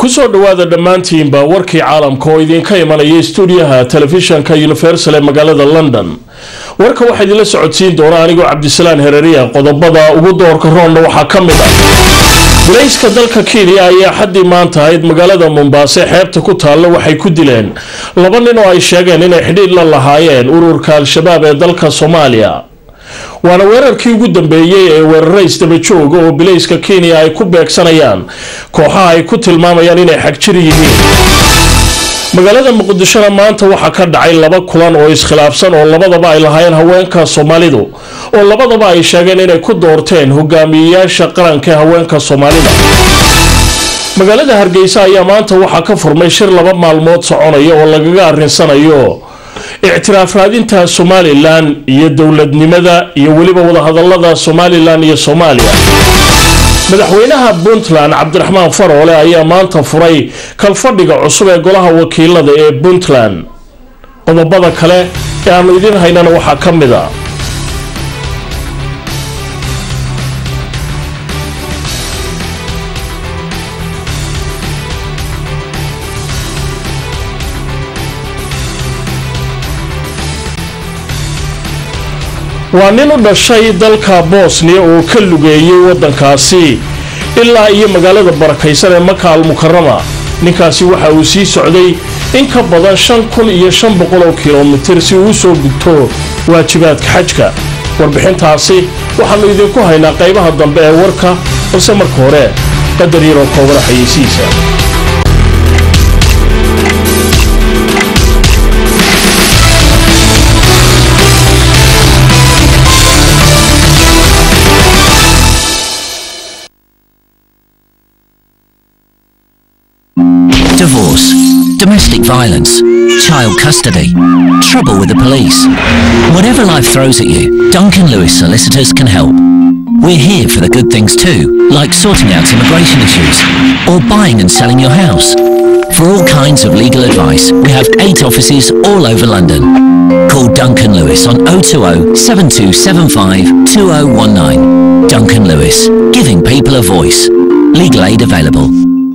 kusoo dhowaada dhammaantiinba warkii caalamka oo idinka imanaya stuudiyaha telefishanka universal ee magaalada london warka waxaa idinla socodsiin doona anigoo cabdisalaan hereriya qodobada ugu doorka roonna waxaa ka mid ah gulayska dalka kenya ayaa xaddii maanta ahayd magaalada mombaaso xeebta ku taalla waxay ku dileen laba nin oo ay sheegeen inay xidhiidh la lahaayeen ururka al-shabaab ee dalka soomaaliya waana weerarkii ugu dambeeyey ee weeraro isdabajooga oo bilayska kenya ay ku beegsanayaan kooxaha ay ku tilmaamayaan inay xagjir yihiin magaalada muqdishona maanta waxaa ka dhacay laba kulan oo iskhilaafsan oo labadaba ay lahaayeen haweenka soomaalidu oo labadaba ay sheegeen inay ku doorteen hogaamiyeyaasha qaranka ee haweenka soomaalida magaalada hargeysa ayaa maanta waxaa ka furmay shir laba maalmood soconaya oo lagaga arinsanayo ictiraaf raadinta somalilan iyo dowladnimada iyo weliba wadahadalada somalilan iyo soomaaliya madaxweynaha puntland cabdiraxmaan faroole ayaa maanta furay kalfadhiga cusub ee golaha wakiilada ee puntland qodobada kale ee aanu idiin haynana waxaa ka mid a waa nin u dhashay dalka bosniya oo ka lugeeyay waddankaasi ilaa iyo magaalada barakaysan ee maka al mukarama ninkaasi waxa uu sii socday in ka badan shan kun iyo shan boqol oo kilomitir si uu usoo gudto waajibaadka xajka warbixintaasi waxaannu idinku haynaa qaybaha dambe ee warka balse marka hore qadar yaroo koobana xayeysihiisa Divorce, domestic violence, child custody, trouble with the police. Whatever life throws at you, Duncan Lewis Solicitors can help. We're here for the good things too, like sorting out immigration issues or buying and selling your house. For all kinds of legal advice, we have eight offices all over London. Call Duncan Lewis on 020 7275 2019. Duncan Lewis, giving people a voice. Legal aid available.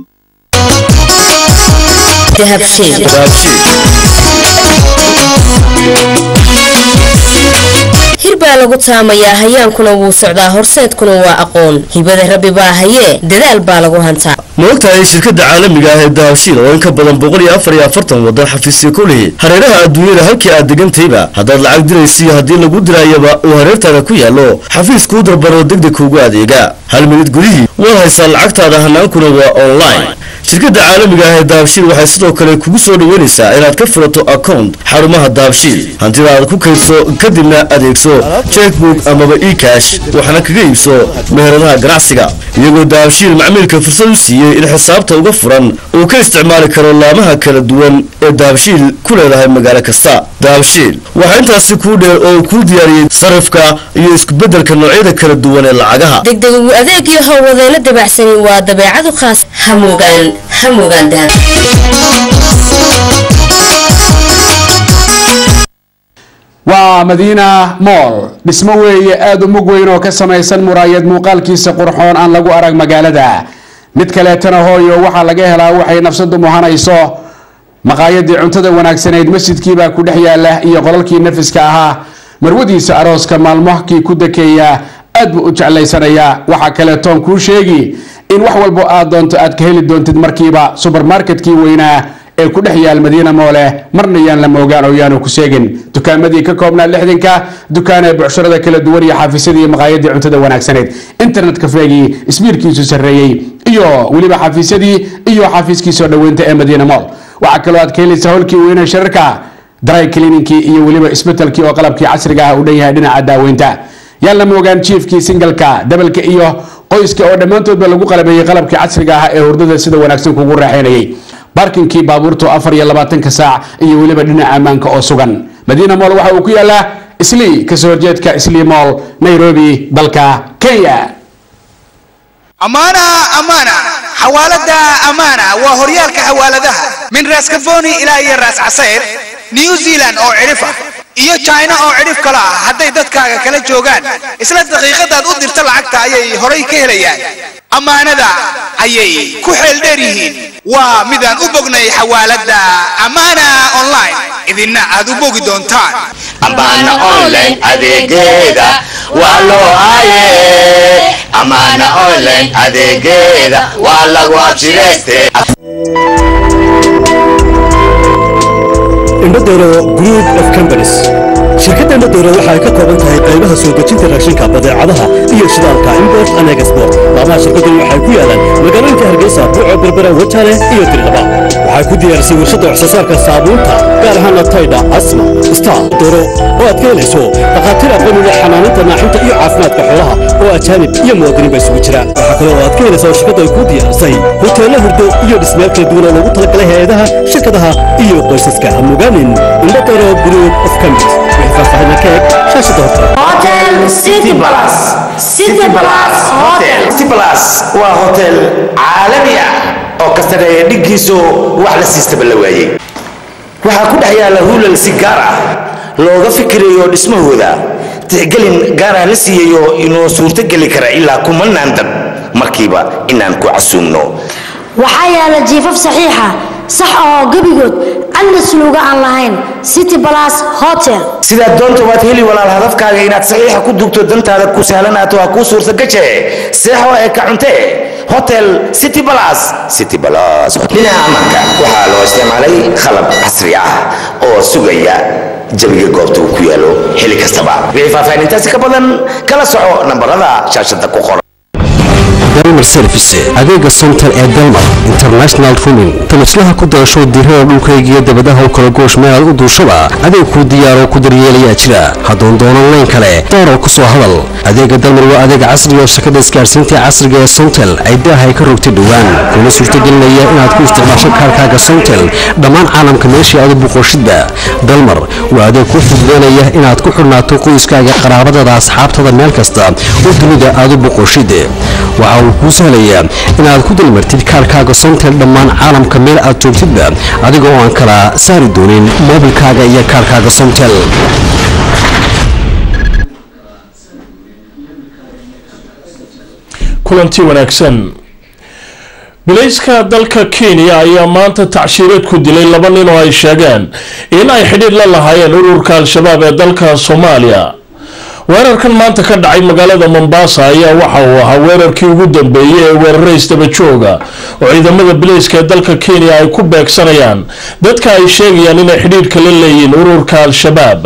hir baa lagu taamayaa hayaankuna wuu socdaa horseedkuna waa aqoon hibada rabbi baa hayee dadaal baa lagu hantaa maogtahay shirkada caalamiga ah ee dahabshiil oo in ka badan boqol iyo afar iyo afartan waddan xafiisya ku lihi hareeraha adduunyada halkii aad degantayba haddaad lacag diraysa iyo haddii lagu diraayaba uu hareertaada ku yaallo xafiis kuu darbaro degdeg kuugu adeega hal minid gudihii waad haysaa lacagtaada hanaankuna waa online shirkadda caalamiga ah ee dahabshiil waxay sidoo kale kugu soo dhaweynaysaa inaad ka furato account xarumaha dahabshiil hantida aad ku kaydso kadibna adeegso checkbook amaba ecash waxna kaga iibso meheradaha ganacsiga iyagoo dahabshiil macmiilka fursad u siiyey in xisaabta uga furan uu ka isticmaali karo laamaha kala duwan ee dahabshiil ku leedahay magaalo kasta dahabshiil waxaa intaasi kuu dheer oo uu kuu diyaariyey sarifka iyo iskubedelka noocyada kala duwan ee lacagaha degdeg ugu adeeg iyo howlwadeyno dabacsani waa dabeecadu khaas hamugaan hamugaan dahab waa madiina mool dhismo weeye aada u mug weyn oo ka samaysan muraayad muuqaalkiisa qurxoon aan lagu arag magaalada mid kaleetana hooyo waxaa laga helaa waxay nafsadu muhanayso maqaayadii cuntada wanaagsanayd masjidkiibaa ku dhex yaala iyo qolalkii nafiska ahaa marwadiisa arooska maalmohkii ku dakeeya aad buu u jeclaysanayaa waxaa kaleetoon kuu sheegi in wax walbo aad doonto aad ka heli doontid markiiba subermarketkii weynaa ee ku dhex yaal madiina moole marna yaan la moogaan oo yaanu ku sheegin dukaamadii ka koobnaa lixdanka dukaan ee bucshurada kala duwan iyo xafiisyadii maqaayadii cuntada wanaagsanayd internet kafeegii isbiirkiisu sarreeyey iyo weliba xafiisyadii iyo xafiiskiisoo dhoweynta ee madiina mool waxaa kaloo aad ka helaysaa holkii weyne shirarka dry clininkii iyo weliba isbetelkii oo qalabkii casriga ah u dhan yahay dhinaca daaweynta yaan la moogaan jiefkii singalka dabalka iyo qoyska oo dhammaantoodba lagu qalabeeyey qalabkii casriga ah ee hurdada sida wanaagsan kugu raaxeynayay barkinkii baabuurtu afar iyo labaatanka saac iyo weliba dhinaca ammaanka oo sugan madiina mool waxa uu ku yaalaa islii kasoo horjeedka islii mool nairobi dalka kenya amaana amaana xawaalada amaana waa horyaalka xawaaladaha min raas kafoni ilaa iyo raas casayr new zealand oo cidhif ah iyo china oo cidhif kale ah hadday dadkaaga kala joogaan isla daqiiqadaad u dirta lacagta ayay horay ka helayaan ammaanada ayay ku xeel dheer yihiin waa midaan u bognay xawaaladda amaana online idinna aad u bogi doontaan amaana online adeegeeda waa loo haye amaana online adeegeeda waa lagu abshirayste indhadero group of companies shirkadda indhadero waxa ay ka kooban tahay qaybaha soo dejinta raashinka badeecadaha iyo shidaalka import and export laamaha shirkaddani waxay ku yaalaan magaalooyinka hargeysa buuco berbera wajale iyo dirdhaba waxay ku diyaarisay warshadda waxsoosaarka saabuunta gaar ahaana taydha asma star doro oo aad ka helayso dhakhaatiir aqoon u leh xanaaninta naaxinta iyo caafimaadka xoolaha oo ajaanib iyo muwaadiniin ba isugu jira waxaa kale oo aad ka helaysaa oo shirkadda ay ku diyaarisay hoteello hurdo iyo dhismeel kala duwan oo loogu talagalay hay-adaha shirkadaha iyo qoysaska hamugaanin indhadero group of companies wixii faahfaahinna ka eg shaashada horta hotel city plus city plus hotel city plus waa hotel caalami ah oo ka sareeya dhiggiisu wax la siistaba la waayey waxaa ku dhex yaalla hulal si gaar ah looga fikirayo dhismahooda tixgelin gaaraan la siiyayo inuu suurtogeli kara ilaa kumanaan dad markiiba inaan ku casuumno waxaa yaala jiifaf saxiixa sax oo gebigood cadna suluuga aan lahayn city balas hotel sidaad doonta waad heli walaal hadafkaaga inaad saxiixa ku dugto dantaada ku sahlanaato ha kuu suurtagaje seexo ee ka cunte hotel city balas city balas dhinaca ammaanka waxaa loo isticmaalay qalab casri ah oo sugaya jabiga goobta uu ku yaalo xili kastaba wixii faahfaahintaasi ka badan kala soco nambarada shaashada ku qoran dalmar service adeega sontal ee dalmar international rumin tamaslaha ku darasho dirada dhulkaygiyo dabadaha u kala goosh meelaad u duushaba adeeg kuu diyaaroo ku daryeelayaa jira hadduun doonan layn kale daaroo ku soo hadal adeega dalmar waa adeeg casri oo shakada isgaarsiinta casriga ee sontel ay daahay ka rogtay dhowaan kuna suurtagelinaya inaad ku isticmaasho kaarkaaga sontel dhammaan caalamka meeshii aad u buqoshidba dalmar waa adeeg ku fududeynaya inaad ku xidhnaato qoyskaaga qaraabadada asxaabtada meel kasta oo dunida aad u buqoshid waxa uu kuu sahlayaa inaad ku dalmartid kaarkaaga sontel dhammaan caalamka meel aad joogtidba adiga oo aan kala saari doonin moobilkaaga iyo kaarkaaga sontel kulanti wanaagsan bilayska dalka kenya ayaa maanta tacshiirad ku dilay laba nin oo ay sheegeen in ay xidhiir la lahaayeen ururka al-shabaab ee dalka soomaaliya weerarkan maanta ka dhacay magaalada mombasa ayaa waxa uu ahaa weerarkii ugu dambeeyey ee weeraro isdaba jooga oo ciidamada bilayska ee dalka kenya ay ku beegsanayaan dadka ay sheegayaan inay xidhiirka la leeyihiin ururka al-shabaab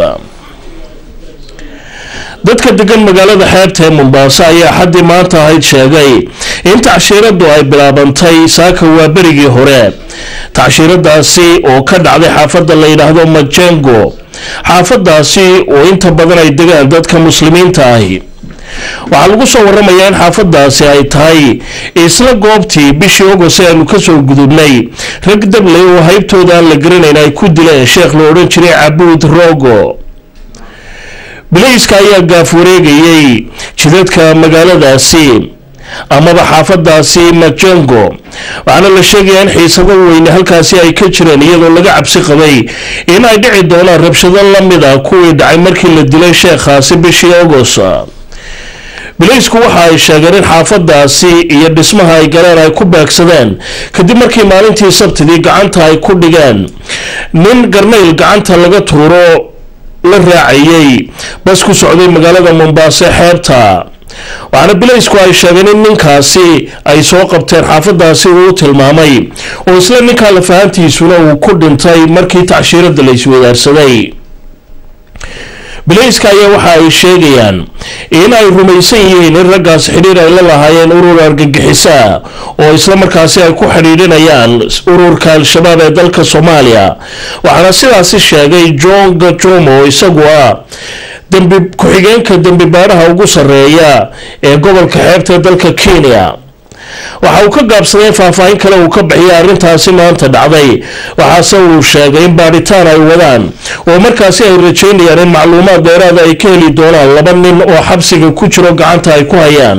dadka degan magaalada xeebta ee mombasa ayaa xaddii maanta ahayd sheegay in tacshiiradu ay bilaabantay saaka waa berigii hore tacshiiradaasi oo ka dhacday xaafadda la yidhaahdo majengo xaafadaasi oo inta badan ay degaan dadka muslimiinta ahi waxaa lagu soo waramayaa in xaafadaasi ay tahay isla goobtii bishii ogost ee aanu kasoo gudubnay rag dabley oo haybtooda aan la garanayn ay ku dileen sheekh la odhan jiray cabuud rogo bilayska ayaa gaaf wareegayay jidadka magaaladaasi amaba xaafadaasi majengo waxaana la sheegayaa in xiisado weyne halkaasi ay ka jireen iyadoo laga cabsi qabay in ay dhici doonaan rabshado lamida kuwii dhacay markii la dilay sheekhaasi bishii agost bilaysku waxa ay sheegeen in xaafadaasi iyo dhismaha ay galeen ay ku beegsadeen kadib markii maalintii sabtidii gacanta ay ku dhigeen nin garnayl gacanta laga tuuro la raacayay bas ku socday magaalada mombaaso xeebta waxaana bilaysku ay sheegeen in ninkaasi ay soo qabteen xaafadaasi uu tilmaamay oo isla ninkaa lafahantiisuna uu ku dhintay markii tacshiirada la iswadaarsaday bilayska ayaa waxa ay sheegayaan in ay rumaysan yihiin in raggaas xidhiir ay la lahaayeen urur argagixisa oo isla markaasi ay ku xidhiidhinayaan ururka al-shabaab ee dalka soomaaliya waxaana sidaasi sheegay john gajomo oo isagu ah dambi ku-xigeenka dembi baaraha ugu sarreeya ee gobolka xeebta ee dalka kenya waxa uu ka gaabsaday in faahfaahin kale uu ka bixiyay arrintaasi maanta dhacday waxaase uu sheegay in baadhitaan ay wadaan oo markaasi ay rajeynayaan in macluumaad dheeraada ay ka heli doonaan laba nin oo xabsiga ku jiro gacanta ay ku hayaan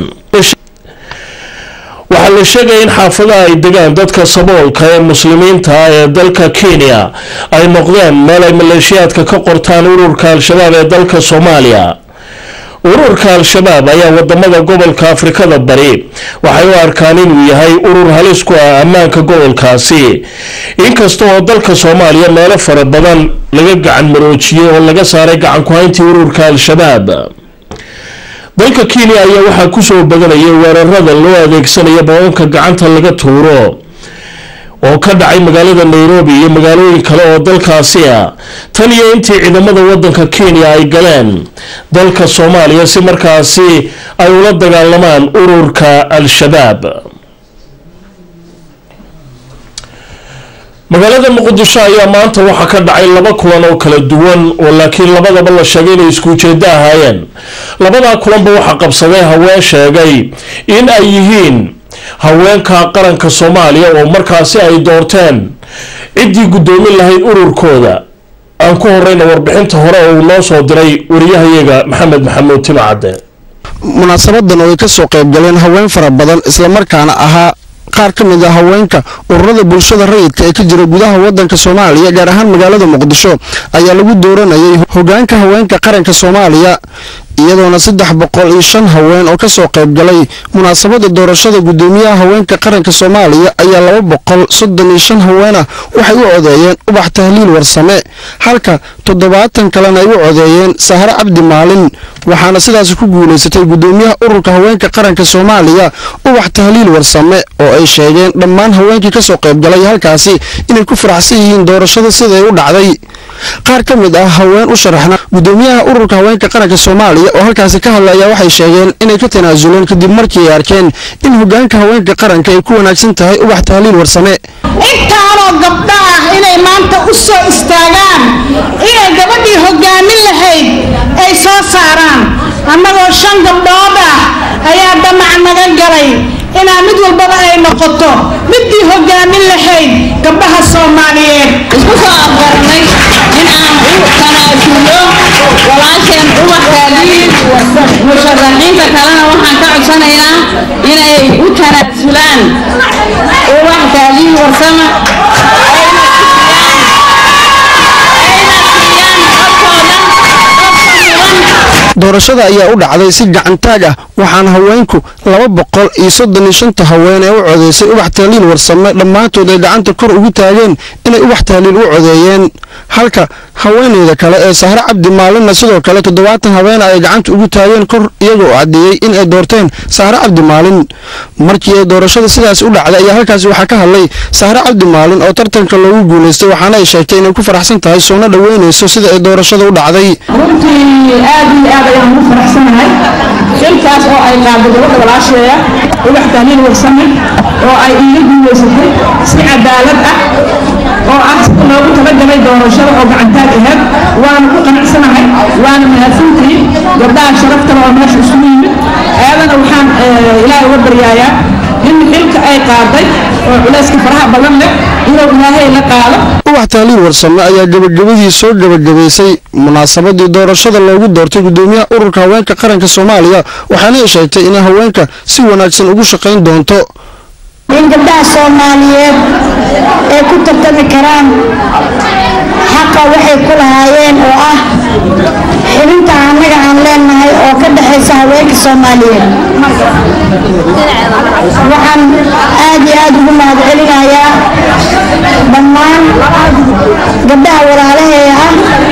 waxaa la sheegaya in xaafadaha ay degaan dadka saboolka ee muslimiinta ah ee dalka kenya ay noqdeen meel ay maleeshiyaadka ka qortaan ururka al-shabaab ee dalka soomaaliya ururka al-shabaab ayaa wadamada gobolka afrikada bari waxay u arkaan inuu yahay urur halis ku ah ammaanka gobolkaasi inkasta oo dalka soomaaliya meelo fara badan laga gacan maroojiyey oo laga saaray gacan ku-hayntii ururka al-shabaab dalka kenya ayaa waxaa kusoo badanayay weerarada loo adeegsanaya babanka gacanta laga tuuro oo ka dhacay magaalada nairobi iyo magaalooyin kale oo dalkaasi ah tan iyo intii ciidamada wadanka kenya ay galeen dalka soomaaliya si markaasi ay ula dagaalamaan ururka al-shabaab magaalada muqdisho ayaa maanta waxaa ka dhacay laba kulan oo kala duwan oo laakiin labadaba la sheegay inay isku ujeedo ahaayeen labadaa kulanba waxaa qabsaday haween sheegay in ay yihiin haweenka qaranka soomaaliya oo markaasi ay doorteen ciddii guddoomin lahayd ururkooda aan ku horeyna warbixinta hore oo uu noo soo diray wariyahayaga maxamed maxamuud timacadde munaasabadan oo ay ka soo qayb galeen haween fara badan islamarkaana ahaa qaar ka mid a haweenka ururada bulshada rayidka ee ka jira gudaha wadanka soomaaliya gaar ahaan magaalada muqdisho ayaa lagu dooranayay hogaanka haweenka qaranka soomaaliya iyadoona saddex boqol iyo shan haween oo kasoo qayb galay munaasabada doorashada gudoomiyaha haweenka qaranka soomaaliya ayaa laba boqol soddon iyo shan haweenah waxay u codeeyeen ubax tahliil warsame halka toddobaatan kalena ay u codeeyeen sahre cabdi maalin waxaana sidaasi ku guulaysatay gudoomiyaha ururka haweenka qaranka soomaaliya ubax tahliil warsame oo ay sheegeen dhammaan haweenkii kasoo qayb galay halkaasi inay ku faraxsan yihiin doorashada siday u dhacday qaar ka mid ah haween u sharaxna gudoomiyaha ururka haweenka qaranka soomaaliya oo halkaasi ka hadlaya waxay sheegeen inay ka tanaasuleen kadib markii ay arkeen in hogaanka haweenka qaranka ay ku wanaagsan tahay ubax tahliil warsame intaanoo gabdho ah inay maanta u soo istaagaan inay gabadhii hogaamin lahayd ay soo saaraan annagoo shan gabdhood ah ayaa damac naga galay inaa mid walbaba ay noqoto midii hogaamin lahayd gabdhaha soomaaliyeed isku soo afgaranay in aan u tanaasulo walaasheen ubax taaliil musharaxiinta kalena waxaan ka codsanaynaa inay u tanaasulaan ubax taaliil warsama doorashada ayaa u dhacday si gacantaag ah waxaana haweenku laba boqol iyo soddon iyo shanta haween ee u codeysay ubax tahliil warsame dhammaantood ay gacanta kor ugu taageen inay ubax tahliil u codeeyeen halka haweeneyda kale ee sahre cabdi maalinna sidoo kale toddobaatan haweena ay gacanta ugu taageen kor iyagoo caddeeyey in ay doorteen sahre cabdi maalin markii ay doorashada sidaas u dhacday ayaa halkaasi waxaa ka hadlay sahre cabdi maalin oo tartanka loogu guulaystay waxaana ay sheegtay inay ku faraxsan tahay soona dhoweynayso sida ay doorashada u dhacday runtii aad iyo aad ayaan ugu faraxsanahay xilkaas oo ay qaado gabadha walaasheeya ubax tahliil warsame oo ay iiga guulaysatay si cadaalad ah oo ah sida loogu talagalay doorashada oo gacantaag aheyd waana ku qanacsanahay waana mahadsantihiin gabdhaha sharaftana oo meesha isugu yimid ayadana waxaan ilaahay uga baryaayaa in xilka ay qaaday oo culayska faraha badan leh inuu ilaahay la qaado ubax tahliil warsame ayaa gabagabadii soo gabagabaysay munaasabadii doorashada loogu doortay gudoomiyaha ururka haweenka qaranka soomaaliya waxaana ay sheegtay inay haweenka si wanaagsan ugu shaqayn doonto in gabdhaha soomaaliyeed ay ku tartami karaan xaqa waxay ku lahaayeen oo ah xibinta annaga aan leenahay oo ka dhexaysa haweenka soomaaliyeed waxaan aad iyo aad ugu mahad celinayaa dhammaan gabdhaha walaalaheeda ah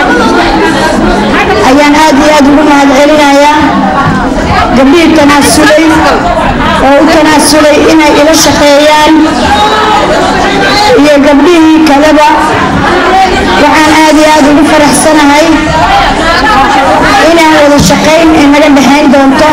ayaan aad iyo aad ugu mahad celinayaa gabdhihii tanaasulay oo u tanaasulay inay ila shaqeeyaan iyo gabdhihii kaleba waxaan aad iyo aad ugu faraxsanahay inaan wada shaqayn ay naga dhexayn doonto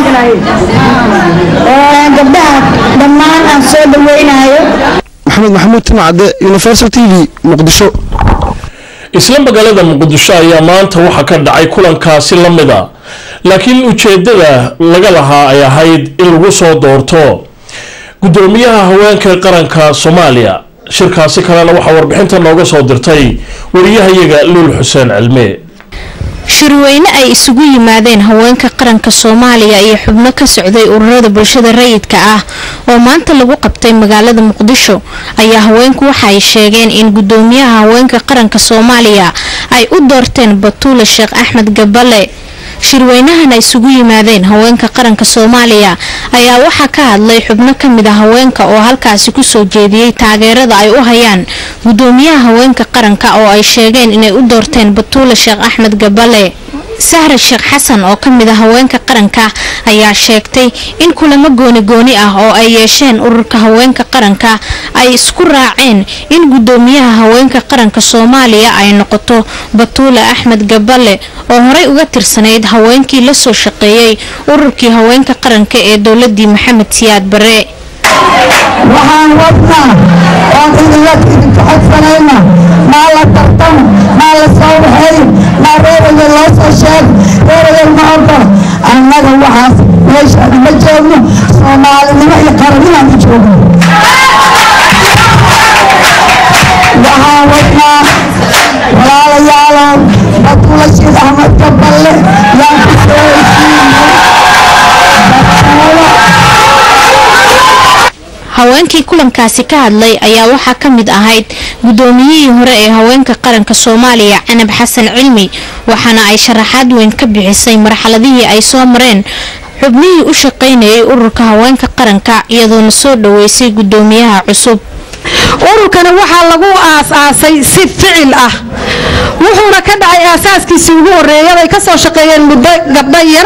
oo gabdhaha dhammaan aan soo dhaweynayo maxamed maxamuud timacadde universal t v muqdisho isla magaalada muqdisho ayaa maanta waxaa ka dhacay kulankaasi la mid a laakiin ujeedada laga lahaa ay ahayd in lagu soo doorto gudoomiyaha haweenka qaranka soomaaliya shirkaasi kalena waxaa warbixinta nooga soo dirtay wariyahayaga luul xuseen cilme shirweyne ay isugu yimaadeen haweenka qaranka soomaaliya iyo xubno ka socday ururada bulshada rayidka ah oo maanta lagu qabtay magaalada muqdisho ayaa haweenku waxa ay sheegeen in gudoomiyaha haweenka qaranka soomaaliya ay u doorteen batuule sheekh axmed gabale shirweynahan ay isugu yimaadeen haweenka qaranka soomaaliya ayaa waxaa ka hadlay xubno ka mid a haweenka oo halkaasi kusoo jeediyey taageerada ay u hayaan gudoomiyaha haweenka qaranka oo ay sheegeen inay u doorteen batuule sheekh axmed gabale sahra sheekh xasan oo ka mid a haweenka qaranka ayaa sheegtay in kulamo gooni-gooni ah oo ay yeesheen ururka haweenka qaranka ay isku raaceen in gudoomiyaha haweenka qaranka soomaaliya ay noqoto batuule axmed gabale oo horey uga tirsanayd haweenkii la soo shaqeeyey ururkii haweenka qaranka ee dowladii maxamed siyaad bare waxaan wadnaa oon idinla idinka codsanayna maa la tartam maa la soo waxeey maa reeraya loo soo sheeg reeraya ma ordo annaga waxaas meeshaan ma joogno soomaalinimo iyo qarannimaan u joogno waxaan wadnaa walaalayaalow batuula shiid axmed gaballe yaan ku soo haweenkii kulankaasi ka hadlay ayaa waxaa ka mid ahayd gudoomiyihii hore ee haweenka qaranka soomaaliya canab xasan cilmi waxaana ay sharaxaad weyn ka bixisay marxaladihii ay soo mareen xubnihii u shaqaynayay ururka haweenka qaranka iyadoona soo dhaweysay gudoomiyaha cusub ururkana waxaa lagu aas-aasay si ficil ah wuxuuna ka dhacay aasaaskiisii ugu horeeyay ay kasoo shaqeeyeen muddo gabdho yar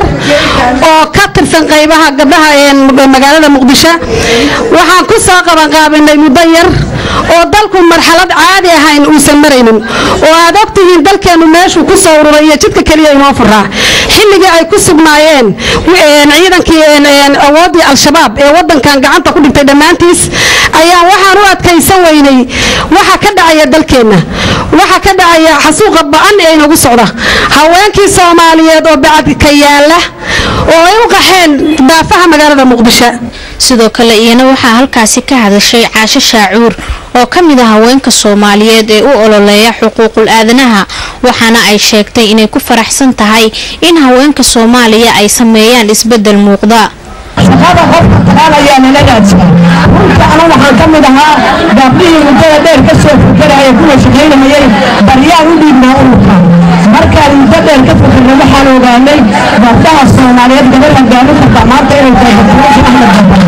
oo ka tirsan qaybaha gabdhaha magaalada muqdisho waxaan ku soo qabanqaabinay muddo yar oo dalku marxalad caadi ahayn uusan maraynin oo aad ogtihiin dalkeenu meeshuu ku soo ururay iyo jidka keliya inoo furaa xilligii ay ku sugnaayeen ciidankii awooddii al-shabaab ee wadankan gacanta ku dhigtay dhammaantiis ayaa waxaan u adkaysan weynay waxa ka dhacaya dalkeenna waxa ka dhacaya xasuuqa ba-an ee inagu socda haweenkii soomaaliyeed oo bacadka yaala oo ay u qaxeen daafaha magaalada muqdisho sidoo kale iyana waxaa halkaasi ka hadashay caasho shaacuur oo ka mid a haweenka soomaaliyeed ee u ololeeya xuquuqul aadanaha waxaana ay sheegtay inay ku faraxsan tahay in haweenka soomaaliya ay sameeyaan isbedel muuqda shaqada qofka taqaanayaa nala raadsan runta anu waxaan ka mid ahaa gabdhihii muddada dheer ka soo fakaraya kuwa shaqaynayay baryaan u dhiibnaa ururka markaan muddo dheer ka fakarna waxaan ogaanay gabdhaha soomaaliyeed gabar hogaamin karta maanta inay tahay dr axmed gabal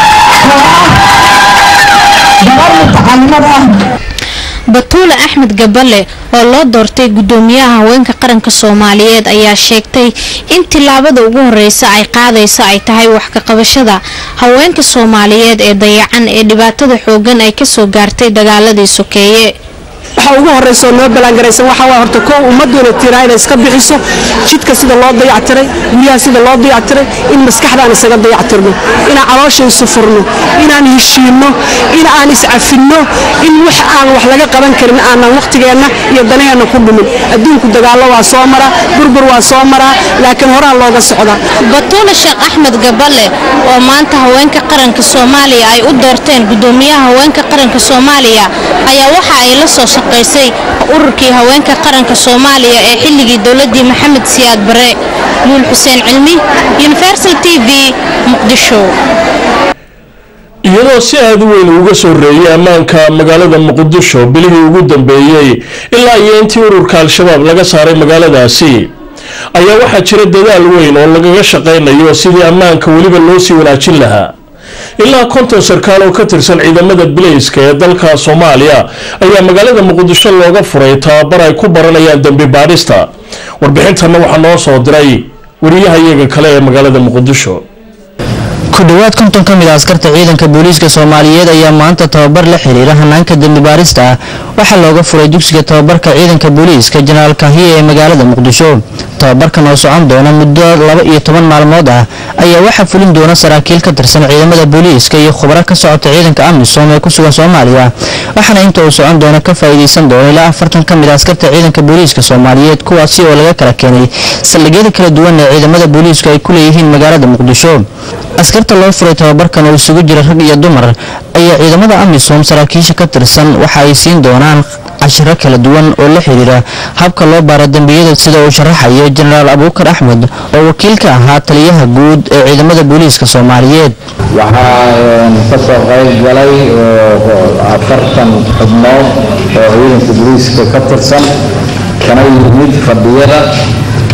oo ah gabar mutacalimad ah batuule axmed gabale oo loo doortay gudoomiyaha haweenka qaranka soomaaliyeed ayaa sheegtay in tilaabada ugu horeysa ay qaadayso ay tahay wax ka qabashada haweenka soomaaliyeed ee dayacan ee dhibaatada xoogan ay kasoo gaartay dagaaladii sokeeye waxa ugu horeysa oo noo ballaangaraysan waxa waa horta koow ummaduna tiraa inay iska bixiso jidka sida loo dayactiray guryaha sida loo dayactiray in maskaxdaan isaga dayactirno inaan caloosha isu furno inaan heshiinno in aan iscafinno in wax aan wax laga qaban karin aanan wakhtigeenna iyo danaheenna ku dhumin adduunku dagaallo waa soo maraa burbur waa soo maraa laakiin horaa looga socdaa batuule sheekh axmed gabale oo maanta haweenka qaranka soomaaliya ay u doorteen gudoomiyaha haweenka qaranka soomaaliya ayaa waxa ay la soo shaqaysay ururkii haweenka qaranka soomaaliya ee xilligii dowladii maxamed siyaad bare luul xuseen cilmi universal t v muqdisho iyadoo si aada u weyn uga soo reeyay ammaanka magaalada muqdisho bilihii ugu dambeeyey ilaa iyo intii ururka al-shabaab laga saaray magaaladaasi ayaa waxaa jira dadaal weyn oo lagaga shaqaynayo sidii ammaanka weliba loo sii wanaajin lahaa ilaa konton sarkaal oo ka tirsan ciidamada bilayska ee dalka soomaaliya ayaa magaalada muqdisho looga furay tababar ay ku baranayaan dembi baadhista warbixintanna waxaa noo soo diray wariyaha iyaga kale ee magaalada muqdisho ku dhowaad konton ka mid a askarta ciidanka booliiska soomaaliyeed ayaa maanta tababar la xiriira hanaanka dembi baarista ah waxaa looga furay dugsiga tababarka ciidanka booliiska jenaraal kahiye ee magaalada muqdisho tababarkan oo socon doona muddo laba iyo toban maalmood ah ayaa waxaa fulin doona saraakiil ka tirsan ciidamada booliiska iyo khubaro ka socota ciidanka amisom ee ku sugan soomaaliya waxaana inta uu socon doona ka faa'iidaysan doona ilaa afartan ka mid a askarta ciidanka booliiska soomaaliyeed kuwaasi oo laga kala keenay saldhigyada kala duwan ee ciidamada booliisku ay ku leeyihiin magaalada muqdisho askarta loo furay tababarkan oo isugu jira rag iyo dumar ayaa ciidamada amisom saraakiisha ka tirsan waxa ay siin doonaan cashiro kala duwan oo la xiriira habka loo baaro dembiyada sida uu sharaxayo jenaraal abuukar axmed oo wakiil ka ahaa taliyaha guud ee ciidamada booliiska soomaaliyeed waxaa ka soo qayb galay afartan xubnood oo ciidanka booliiska ka tirsan kana yimid fadhiyada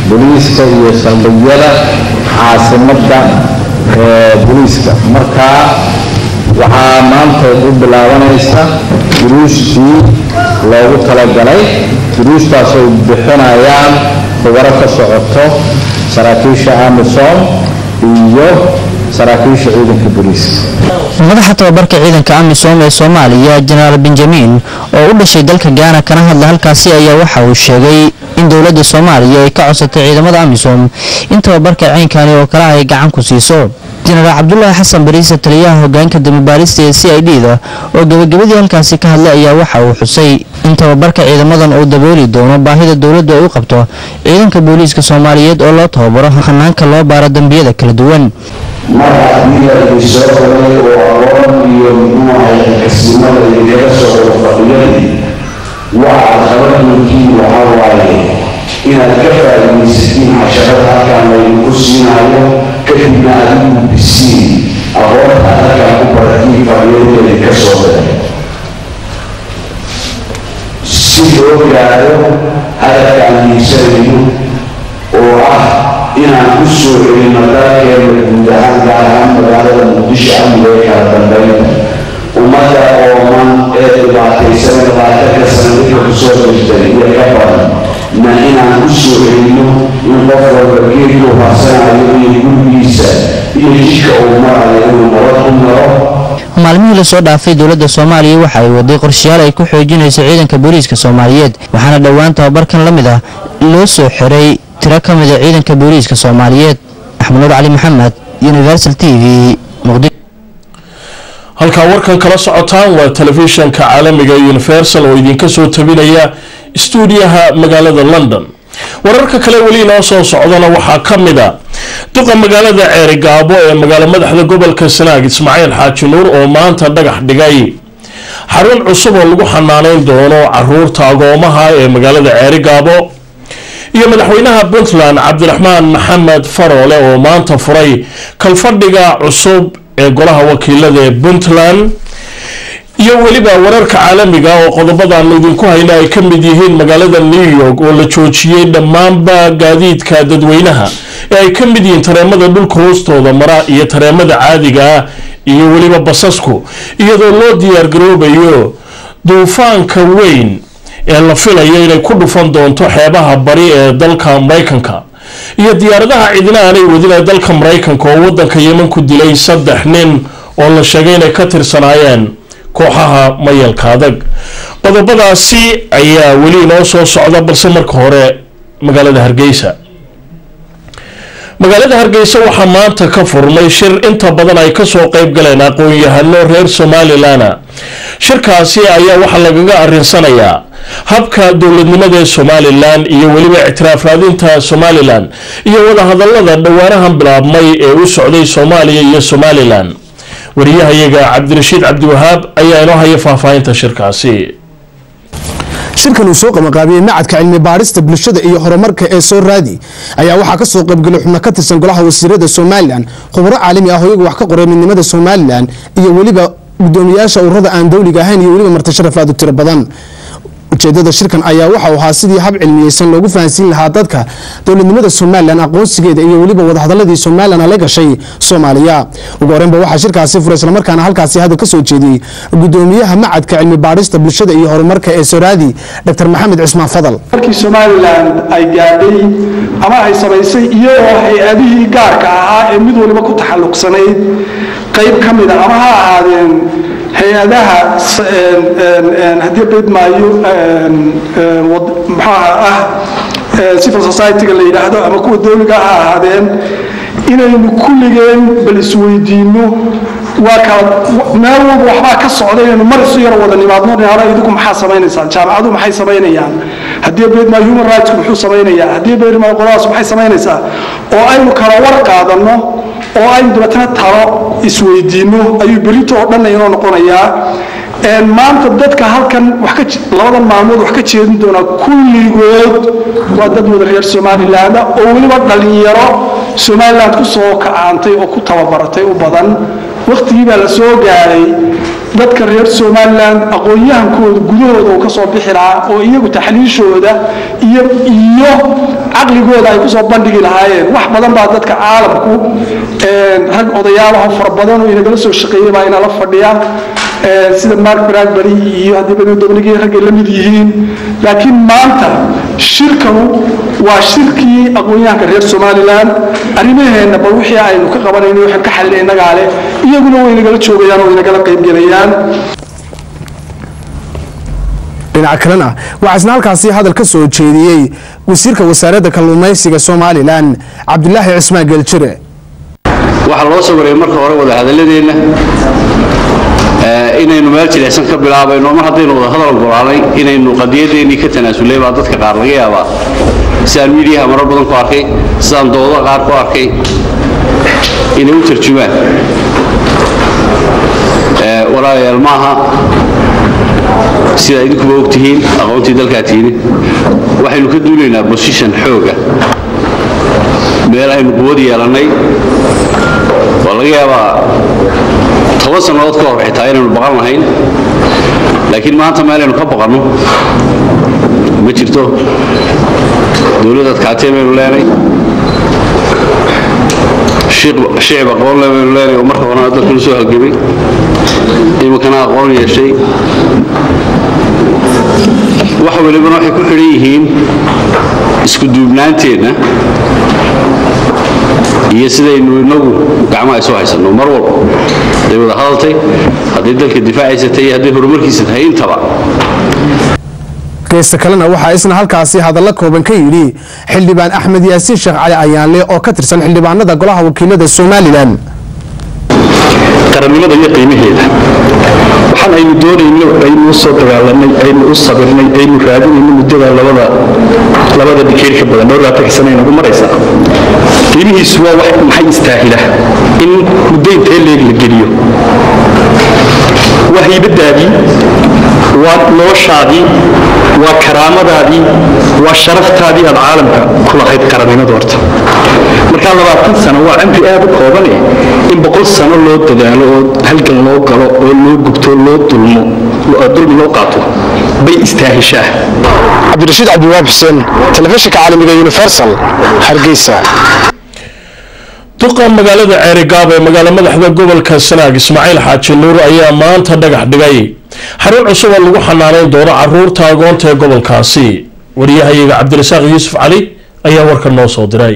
booliiska iyo saldhigyada caasimadda booliiska markaa waxaa maanta u bilaabanaysa duruustii loogu talagalay duruustaas ay bixinayaan khubaro ka socoto saraakiisha amisom iyo saraakiisha ciidanka booliiska madaxa tababarka ciidanka amisom ee soomaaliya jenaraal benjamin oo u dhashay dalka gaana kana hadla halkaasi ayaa waxa uu sheegay in dowladda soomaaliya ay ka codsatay ciidamada amisom in tababarka ceynkani oo kale ay gacan ku siiso jenaraal cabdulaahi xasan bariise taliyaha hogaanka dambibaarista ee c i d da oo gebagabadii halkaasi ka hadlay ayaa waxa uu xusay in tababarka ciidamadan uu dabooli doono baahida dowladdu ay u qabto ciidanka booliiska soomaaliyeed oo loo tababaro hanaanka loo baaro dembiyada kala duwan mar haddii la idin soo galay oo aqoon iyo muxuu ahay xilkasnimada idinkaga soo wada fadhiyadii waxaad qabanaykiin waxaa waaye inaad ka faa'iidaysatiin casharada halkaan laydinku siinaayo kadibna aad u gudbisiin aqoonta halkaan ku baratiin fadhiyadii idinka soo galay si loo gaaro hadafkaan hiigsanayno oo ah inaan ku soo celino dalkeena guud ahaan gaar ahaan magaalada muqdisho amniga ee kala dambeynta ummadda ooman ee dhibaataysan labaatanka sano dadka kusoo jirtay iyo ka badan na inaan ku soo celino in qof walba geedku harsanayo iyo gurigiisa iyo jidka uu marayo inuu nabad u maro maalmihii lasoo dhaafay dowladda soomaaliya waxa ay waday qorshayaal ay ku xoojinayso ciidanka booliiska soomaaliyeed waxaana dhowaan tababarkan la mid ah loo soo xiray tiro ka mida ciidanka booliiska soomaaliyeed axmed nuur cali maxamed universal t v muqdisho halkaa warkan kala socotaan waa telefishanka caalamiga universal oo idinka soo tabinaya stuudiyaha magaalada london wararka kale weli inoo soo socdana waxaa ka mid a duqa magaalada ceerigaabo ee magaalo madaxda gobolka sanaag ismaaciil xaaji nuur oo maanta dhagax dhigay xarun cusub oo lagu xanaaneyn doono caruurta agoomaha ee magaalada ceerigaabo iyo madaxweynaha puntland cabdiraxmaan maxamed faroole oo maanta furay kalfadhiga cusub ee golaha wakiilada ee puntland iyo weliba wararka caalamiga oo qodobadan idinku hayna ay ka mid yihiin magaalada new york oo la joojiyey dhammaanba gaadiidka dadweynaha ee ay ka mid yihiin tareemada dhulka hoostooda mara iyo tareemada caadiga ah iyo weliba basasku iyadoo loo diyaargaroobayo duufaanka weyn ee la filayo inay ku dhufan doonto xeebaha bari ee dalka maraykanka iyo diyaaradaha cidina aanay wadin ee dalka maraykanka oo wadanka yeman ku dilay saddex nin oo la sheegay inay ka tirsanaayeen kooxaha mayalka adag qodobadaasi ayaa weli inoo soo socda balse marka hore magaalada hargeysa magaalada hargeysa waxaa maanta ka furmay shir inta badan ay kasoo qeyb galeen aqoon-yahano reer somalilan shirkaasi ayaa waxaa lagaga arinsanayaa habka dowladnimada ee somalilan iyo weliba ictiraaf raadinta somalilan iyo wadahadalada dhowaanahan bilaabmay ee u socday soomaaliya iyo somalilan wariyahayaga cabdirashiid cabdiwahaab ayaa inoo haya faahfaahinta shirkaasi shirkan uu soo qabanqaabiyey macadka cilmi baadhista bulshada iyo horumarka ee soo raadi ayaa waxaa ka soo qaybgelay xubno ka tirsan golaha wasiirada somalilan khubro caalami ah oo iyagu wax ka qoray midnimada somalilan iyo weliba gudoomiyaasha ururada aan dowliga ahayn iyo weliba martasharaaf aad u tiro badan ujeedada shirkan ayaa waxa uu ahaa sidii hab cilmiyeysan loogu fahansiin lahaa dadka dowladnimada somalilan aqoonsigeeda iyo weliba wadahadaladii somalilan la gashay soomaaliya ugu horeynba waxaa shirkaasi furay islamarkaana halkaasi hadal ka soo jeediyey gudoomiyaha macadka cilmi baadhista bulshada iyo horumarka ee soraadi dr maxamed cismaan fadal markii somalilan ay gaadhay ama ay samaysay iyadoo hay-adihii gaarka ahaa ee mid waliba ku taxalluqsanayd qayb ka mida ama ha ahaadeen hay-adaha haddii beedmaayo maxaa ah civil society-ga la yidhaahdo ama kuwa dowliga ha ahaadeen inaynu kulligeen bal isweydiinno waa kala meel walba waxbaa ka socda inaynu mar isu yar wada nimaadno dhinaano idinku maxaa samaynaysaan jaamacadu maxay samaynayaan haddii beedmaayo human rightsku muxuu samaynayaa haddii beedmaayo qoladaas maxay samaynaysaa oo aynu kala war qaadanno oo aynu dabeetana talo isweydiinno ayuu berito oo dhanna inoo noqonayaa maanta dadka halkan labadan maalmood wax ka jeedin doonaa kulligood waa dad wada reer somaliland oo weliba dhallinyaro somaliland ku soo kacaantay oo ku tababaratay u badan waktigii baa la soo gaaray dadka reer somalilan aqoon-yahankooda gudahooda uu ka soo bixi lahaa oo iyagu taxliishooda iyo iyo caqligooda ay kusoo bandhigi lahaayeen wax badan baa dadka caalamku rag odayaalaho fara badan oo inagala soo shaqeeyay baa inala fadhiya sida mark bradbury iyo haddii badodobligii raggay la mid yihiin laakiin maanta shirkanu waa shirkii aqoon-yahanka reer somalilan arrimaheenna bal wixii aynu ka qabanayno waxaan ka xalina innagaa leh iyaguna way inagala joogayaan oo inagala qaybgelayaan dhinaca kalena waxaa isna halkaasi hadal ka soo jeediyey wasiirka wasaaradda kalluumaysiga somalilan cabdulaahi cismaan geeljire waxaa loo sawiray marka hore wadahadaladeenna inaynu meel jilicsan ka bilaabayno mar haddaynu wadahadal ogolaanay inaynu qadiyadeennii ka tanaasulay baa dadka qaar laga yaabaa sidaan miidiyaha marar badan ku arkay sidaan dooda qaar ku arkay inay u tarjumaan walaalayaal maaha sidaa idinkuba og tihiin aqoontii dalkaa tiini waxaynu ka duulaynaa bosishon xooga meel aynu quwad yeelannay waa laga yaabaa toban sannadood ka hor xitaa inaynu baqan lahayn laakiin maanta meelaynu ka baqanno ma jirto dowlad adkaatee baynu leenay shicib aqoon le baynu leenay oo marka horena dalka la soo halgamay iminkana aqoon yeeshay wax walibana waxay ku xidhan yihiin isku duubnaanteenna iyo sidaynu inagu gacmaha isu haysanno mar walba hadday wada hadaltay hadday dalka difaacaysatay iyo hadday horumarkiisa tahay intaba geesta kalena waxaa isna halkaasi hadallo kooban ka yidhi xildhibaan axmed yaasiin sheekh cali ayaanle oo ka tirsan xildhibaanada golaha wakiilada somalilan qarannimada iyo qiimaheeda waxaan aynu doonayno aynu u soo dagaalanay aynu u sabirnay aynu raadinayno muddada labada labada dhikeer ka badan dhowr labaatan sana inagu maraysaa qiimihiisu waa wax maxay istaahila in muddo intee leeg la geliyo waa haybadaadii waa noloshaadii waa karaamadaadii waa sharaftaadii aad caalamka ku lahayd qarannimada horta markaa labaatan sano waa cimri aad u koobane in boqol sano loo dadaalo oo halgan loo galo oo loo gubto loo dulmo dulmi loo qaato bay istaahishaa cabdirashiid cabdiwaab xuseen telefishinka caalamiga universal hargeysa duqa magaalada ceerigaab ee magaalo madaxda gobolka sanaag ismaaciil xaaji nuur ayaa maanta dhagax dhigay xarun cusub oo lagu xanaanayn doono caruurta agoonta ee gobolkaasi wariyahayaga cabdirasaaq yuusuf cali ayaa warka noo soo diray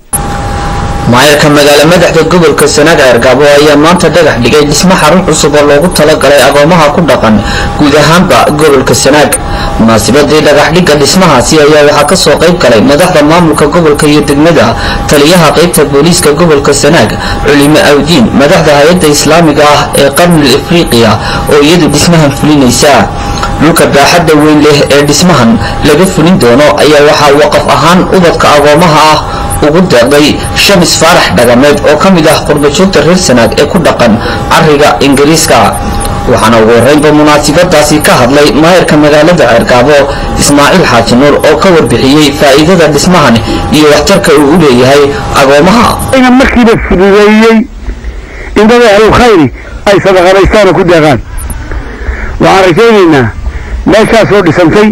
maayarka magaalo madaxda gobolka sanaag ceergaabo ayaa maanta dhagax dhigay dhismo xarun cusub oo loogu talagalay agoomaha ku dhaqan guud ahaanba gobolka sanaag munaasabadii dhagaxdhigga dhismahaasi ayaa waxaa kasoo qayb galay madaxda maamulka gobolka iyo degmada taliyaha qaybta booliiska gobolka sanaag culimo awdiin madaxda hay-adda islaamiga ah ee qarnul afriqiya oo iyadu dhismahan fulinaysa dhulka baaxadda weyn leh ee dhismahan laga fulin doono ayaa waxaa waqaf ahaan ubadka agoomaha ah ugu deeqday shamis faarax dhagameed oo ka mid ah qurbajoogta reer sanaag ee ku dhaqan cariga ingiriiska waxaana ugu horreynba munaasabadaasi ka hadlay maayarka magaalada ceergaabo ismaaciil xaaji nuur oo ka warbixiyey faa'iidada dhismahan iyo waxtarka uu u leeyahay agoomaha ina markiiba fududeeyey in dad ahlulkhayri ay sadaqadaystaan oo ku deeqaan waxaan rajaynaynaa meeshaasoo dhisantay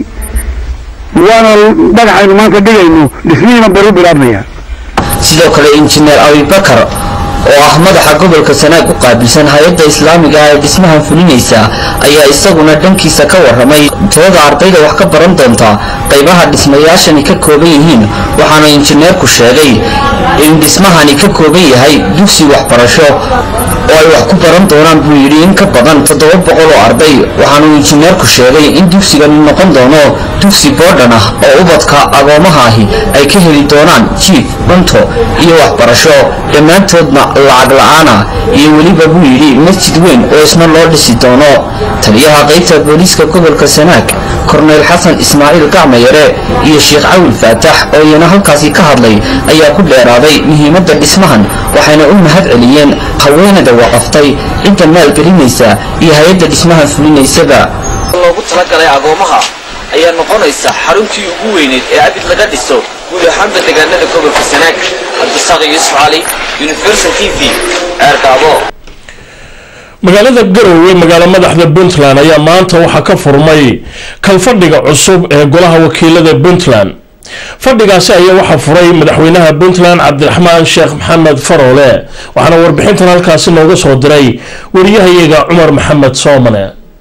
waana dhagaxaynu maanta dhigayno dhismihiina baru bilaabmaya sidoo kale injineer abibakar oo ah madaxa gobolka sanaag u qaabilsan hay-adda islaamiga ah ee dhismahan fulinaysa ayaa isaguna dhankiisa ka waramay tirada ardayda wax ka baran doonta qaybaha dhismayaashani ka kooban yihiin waxaana injineerku sheegay in dhismahani ka kooban yahay dugsi waxbarasho oo ay wax ku baran doonaan buu yidhi in ka badan toddoba boqol oo arday waxaanuu injineerku sheegay in dugsigani noqon doono dugsi boodhan ah oo ubadka agoomaha ahi ay ka heli doonaan jiif cunto iyo waxbarasho dhammaantoodna lacag la-aana iyo weliba buu yidhi masjid weyn oo isna loo dhisi doono taliyaha qaybta booliiska gobolka sanaag korneyl xasan ismaaciil gacmayare iyo sheekh cawil faatax oo iyana halkaasi ka hadlay ayaa ku dheeraaday muhiimadda dhismahan waxayna u mahad celiyeen haweenada waqaftay cidda maalgelinaysa iyo hay-adda dhismahan fulinaysaba loogu talagalay agoomaha ayaa noqonaysa xaruntii ugu weyneyd ee abid laga dhiso guud ahaanba deegaanada gobolka sanaag cabdisaaq yuusuf cali universal t v ceergaabo magaalada garowe magaalo madaxda puntland ayaa maanta waxaa ka furmay kalfadhiga cusub ee golaha wakiilada puntland fadhigaasi ayaa waxaa furay madaxweynaha puntland cabdiraxmaan sheekh maxamed faroole waxaana warbixintan halkaasi nooga soo diray wariyahayaga cumar maxamed soomane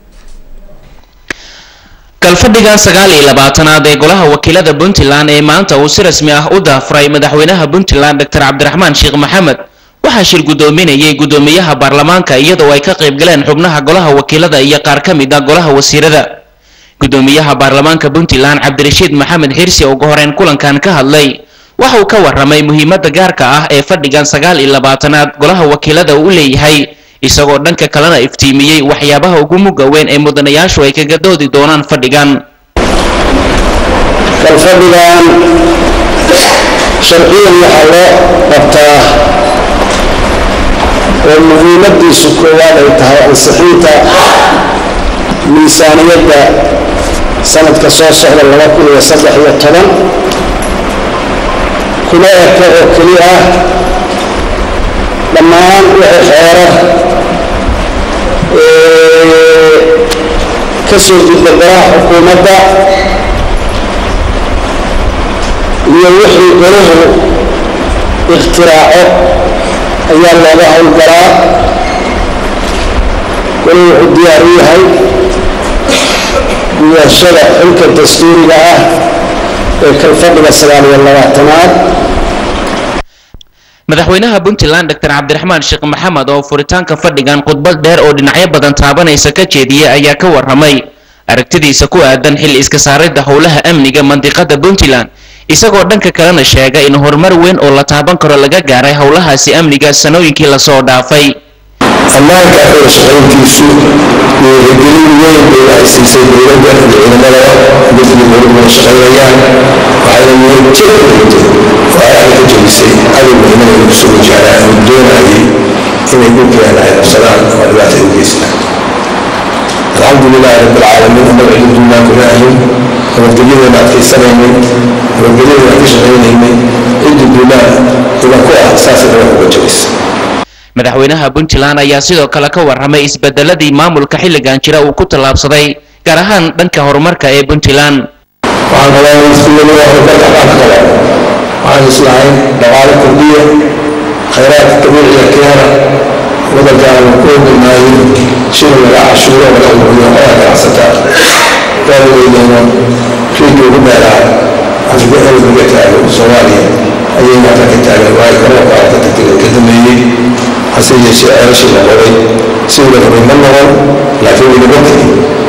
kalfadhigan sagaal iyo labaatanaad ee golaha wakiilada puntland ee maanta uu si rasmi ah u daafuray madaxweynaha puntland dr cabdiraxmaan sheekh maxamed waxaa shir guddoominayay guddoomiyaha baarlamaanka iyadoo ay ka qayb galeen xubnaha golaha wakiilada iyo qaar ka mid ah golaha wasiirada guddoomiyaha baarlamaanka puntland cabdirashiid maxamed xirsi oo ugu horeyn kulankan ka hadlay waxa uu ka waramay muhiimadda gaarka ah ee fadhigan sagaal iyo labaatanaad golaha wakiilada uu leeyahay isagoo dhanka kalena iftiimiyey waxyaabaha ugu mugga weyn ee mudanayaashu ay kaga doodi doonaan fadhigan kalfadhigan sharciyan waxaa loo qabtaa oo muhiimadiisu koowaad ay tahay ansixinta miisaaniyadda sanadka soo socda laba kun iyo saddex iyo toban kuma eka oo keli ah dhammaan wixii xeerar ka soo gudba golaha xukuumadda iyo wixii golahu iktiraaco ayaa looga howlgalaa weli wuxuu diyaar u yahay gudashada xilka dastuuriga ah ee kalfadhiga sagaal iyo labaatanaad madaxweynaha puntland dr cabdiraxmaan sheekh maxamed oo furitaanka fadhigan khudbad dheer oo dhinacyo badan taabanaysa ka jeediyey ayaa ka waramay aragtidiisa ku aadan xil iska saaridda howlaha amniga mandiqada puntland isagoo dhanka kalena sheega in horumar weyn oo la taaban karo laga gaaray howlahaasi amniga sanooyinkii lasoo dhaafay ammaanka wada shaqayntiisu dhiirigelin weyn bay ay siisay dowladda iyo ciidamada midkii hore wada shaqaynayaan waxayna niyadjab u dhigtay oo ay ka jabisay cadowga inay kusoo wajahaan oo doonayay inay dhulkeena ay qabsadaan oo dhibaata u geystaan alxamdu lilahi rabbi alcaalamiin annaga cididunaa kuna ahin nabadgelyadeena adkaysanaynay nabadgelyadeena ka shaqaynaynay ciddi duunaa ina ku ah saasay naga uga jabisay madaxweynaha puntland ayaa sidoo kale ka waramay isbedeladii maamulka xilligan jira uu ku tallaabsaday gaar ahaan dhanka horumarka ee puntland waxaan qabaa iskuulada horumarka dhanka kale waxaan islahayn dhaqaale kordhiya khayraadka dabiiciga keena wadanka aanu ku hogilnaayin shil laga cashuuro laga ururiyo qola ganacsataa gaalaweydeyno fiidka ugu dheeraa afrika elis laga taago soomaaliya ayay maanta ka taagan waayo garoonka halka tagtay ka dameeyey hase yeeshee ceelashii la qoray si ula rabay ma noqon laakiin weliba tegi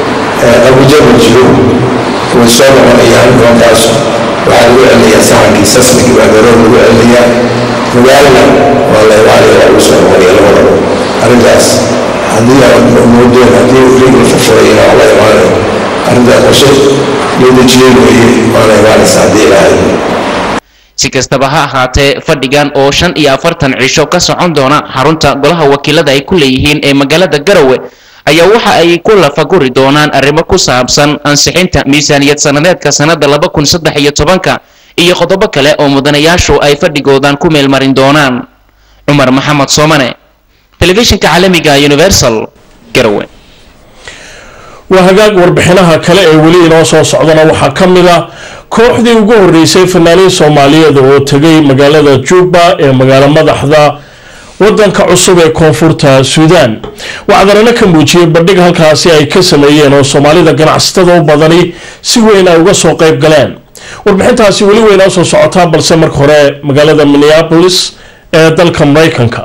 abuja ma jiro way soo noqonayaan nimankaas waxaa lagu celinayaa saxankii sasmigii baa garoon lagu celinayaa magaalana waa la ilaaliya waa lagu soo noqonaya labadaba arrintaas haddii aan moodeen haddii rig la furfurayna waa la imaanayo arrintaas qorshe loo dejiyey weeye waana imaanaysa haddii ilaahay si kastaba ha ahaatee fadhigan oo shan iyo afartan cisho ka socon doona xarunta golaha wakiilada ay ku leeyihiin ee magaalada garowe ayaa waxa ay ku lafaguri doonaan arrimo ku saabsan ansixinta miisaaniyad sanadeedka sanada laba kun saddex iyo tobanka iyo qodobo kale oo mudanayaashu ay fadhigoodan ku meelmarin doonaan cumar maxamed soomane telefishinka caalamiga universal garowe waa hagaag warbixinaha kale ee weli inoo soo socdana waxaa ka mid ah kooxdii ugu horeysay fanaaniin soomaaliyeed oo tegay magaalada juba ee magaalo madaxda wadanka cusub ee koonfurta suudaan wacdarana ka muujiyey bandhig halkaasi ay ka sameeyeen oo soomaalida ganacsatada u badani si weyn ay uga soo qayb galeen warbixintaasi weli weynoo soo socotaa balse marka hore magaalada minneapolis ee dalka maraykanka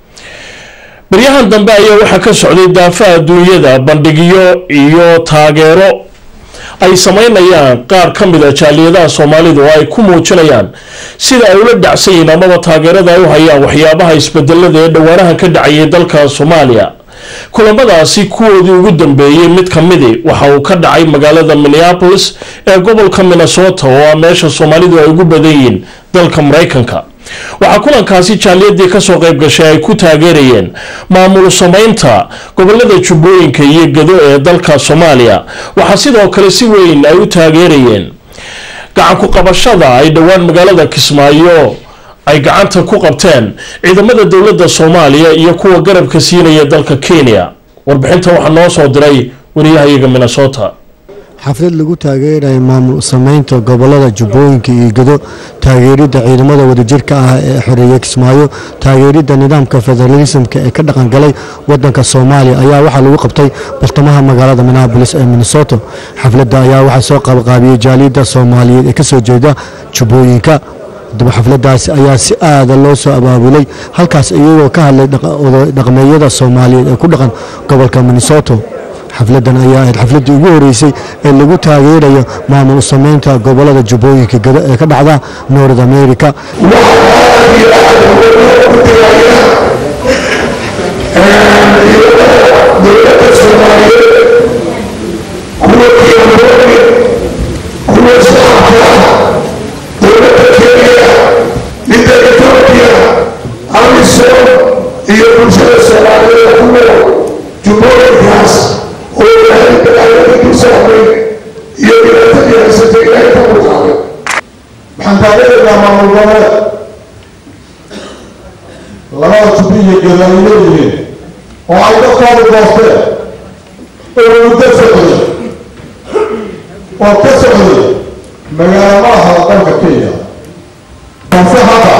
baryahan dambe ayaa waxaa ka socday daafaha adduunyada bandhigyo iyo taageero ay sameynayaan qaar ka mid a jaaliyadaha soomaalida oo ay ku muujinayaan sida ay ula dhacsan yihiin amaba taageerada ay u hayaan waxyaabaha isbedelada ee dhowaanahan ka dhacayay dalka soomaaliya kulamadaasi kuwoodii ugu dambeeyey mid ka midi waxa uu ka dhacay magaalada minneapolis ee gobolka minnesota oo ah meesha soomaalidu ay ugu badan yihiin dalka maraykanka waxaa kulankaasi jaaliyadii kasoo qayb gashay ay ku taageerayeen maamul samaynta gobolada jubbooyinka iyo gado ee dalka soomaaliya waxaa sidoo kale si weyn ay u taageerayeen gacanku qabashada ay dhowaan magaalada kismaayo ay gacanta ku qabteen ciidamada dowladda soomaaliya iyo kuwa garabka siinaya dalka kenya warbixinta waxaa noo soo diray wariyahayaga minnesota xaflad lagu taageerayo maamul sameynta gobolada jubbooyinka iyo gedo taageeridda ciidamada wadajirka ah ee xoreeye kismaayo taageeridda nidaamka federalismka ee ka dhaqangalay wadanka soomaaliya ayaa waxaa lagu qabtay bartamaha magaalada minneabolis ee minnesota xafladda ayaa waxaa soo qabqaabiyey jaaliyadda soomaaliyeed ee kasoo jeeda jubbooyinka daba xafladaasi ayaa si aada loo soo abaabulay halkaas iyagoo ka hadlay dhaqmeeyada soomaaliyeed ee ku dhaqan gobolka minnesota xafladan ayaa ahayd xafladii ugu horeysay ee lagu taageerayo maamul sameynta gobolada jubbooyinka gado ee ka dhacda north america iyo bulshada soomaaliyeed ku nool jubbooyinkaas oo ilaahay dagaaladii ku socday iyo dhibaatadii haysatay ilaahay ka muuqaaday waxaan taageeraynaa maamul goboleed labada jubbi iyo gedo ay leeyihiin oo ay dadkooda doosteen oo muddo socday oo ka socday magaaladaha dalka kenya balse hadda